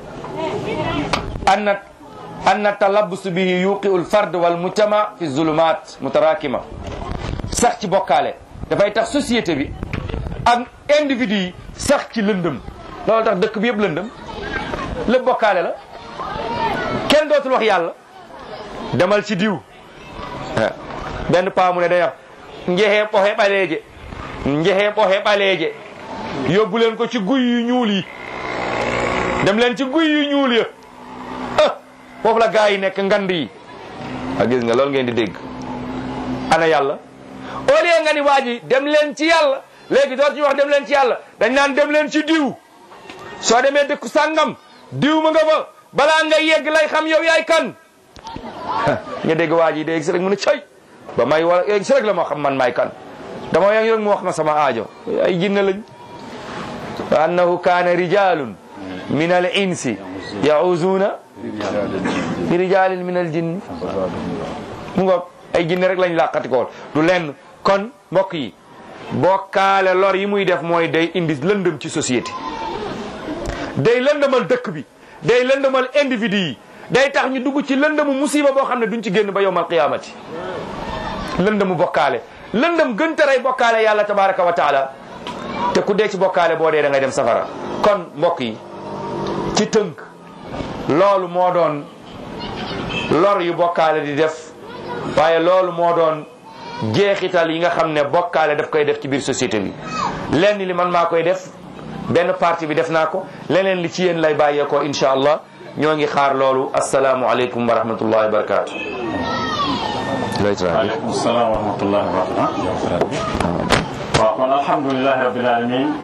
anna anna talabbus bihi yuqiu lfard wal mujtama fi zulumat mutarakima sax ci bokkaale dafay tax société bi ak individu yi sax ci lëndëm loolu tax dëkk bi yëpp lëndëm lépp bokkaale la kenn dootul wax yàlla demal ci diw benn paa mu ne day wax njexee ɓoxe ɓaleeje njexee ɓoxe ɓaleeje yóbbu leen ko ci guy yu ñuul yi dem leen ci guy yu ñuul ya ah foofu la gaa yi nekk ngand yi a gis nga loolu ngeen di dégg ana yàlla au lieu nga ni waa ji dem leen ci yàlla léegi door ci wax dem leen ci yàlla dañ naan dem leen ci diw soo demee dëkk sàngam diw ma nga fa balaa nga yegg lay xam yow yaay kan nga dégg waa ji dégg si rek mu ne cay ba may wala yegg si rek la moo xam man maay kan dama yegg rek mu wax ma sama aajo ay jinne lañ wa annahu kaana rijalun min al insi yahuzuuna bi rijaalin min al jinni mu ngoog ay jinne rek lañ làqatikool du lenn kon mbokk yi bokkaale lor yi muy def mooy day indi lëndëm ci société day lëndëmal dëkk bi day lëndëmal individu yi day tax ñu dugg ci lëndëmu musiba boo xam ne duñ ci génn ba yowmal qiyaamati lëndëmu bokkaale lëndëm gën te rey bokkaale yàlla tabaraka wa taala te ku dee ci bokkaale boo dee da ngay dem safara kon mbokk yi ci tënk loolu moo doon lor yu bokkaale di def waaye loolu moo doon jeexital yi nga xam ne bokkaale daf koy def ci biir société bi lenn li man maa koy def benn partie bi def naa ko leneen li ci yéen lay bàyyeekoo incha allah ñoo ngi xaar loolu asalaamualeykum wa rahmatullahi wa barakaatu. waaleykum salaam wa rahmatullahi wa barakatuh waaw kon alhamdulilahi rabbil alamin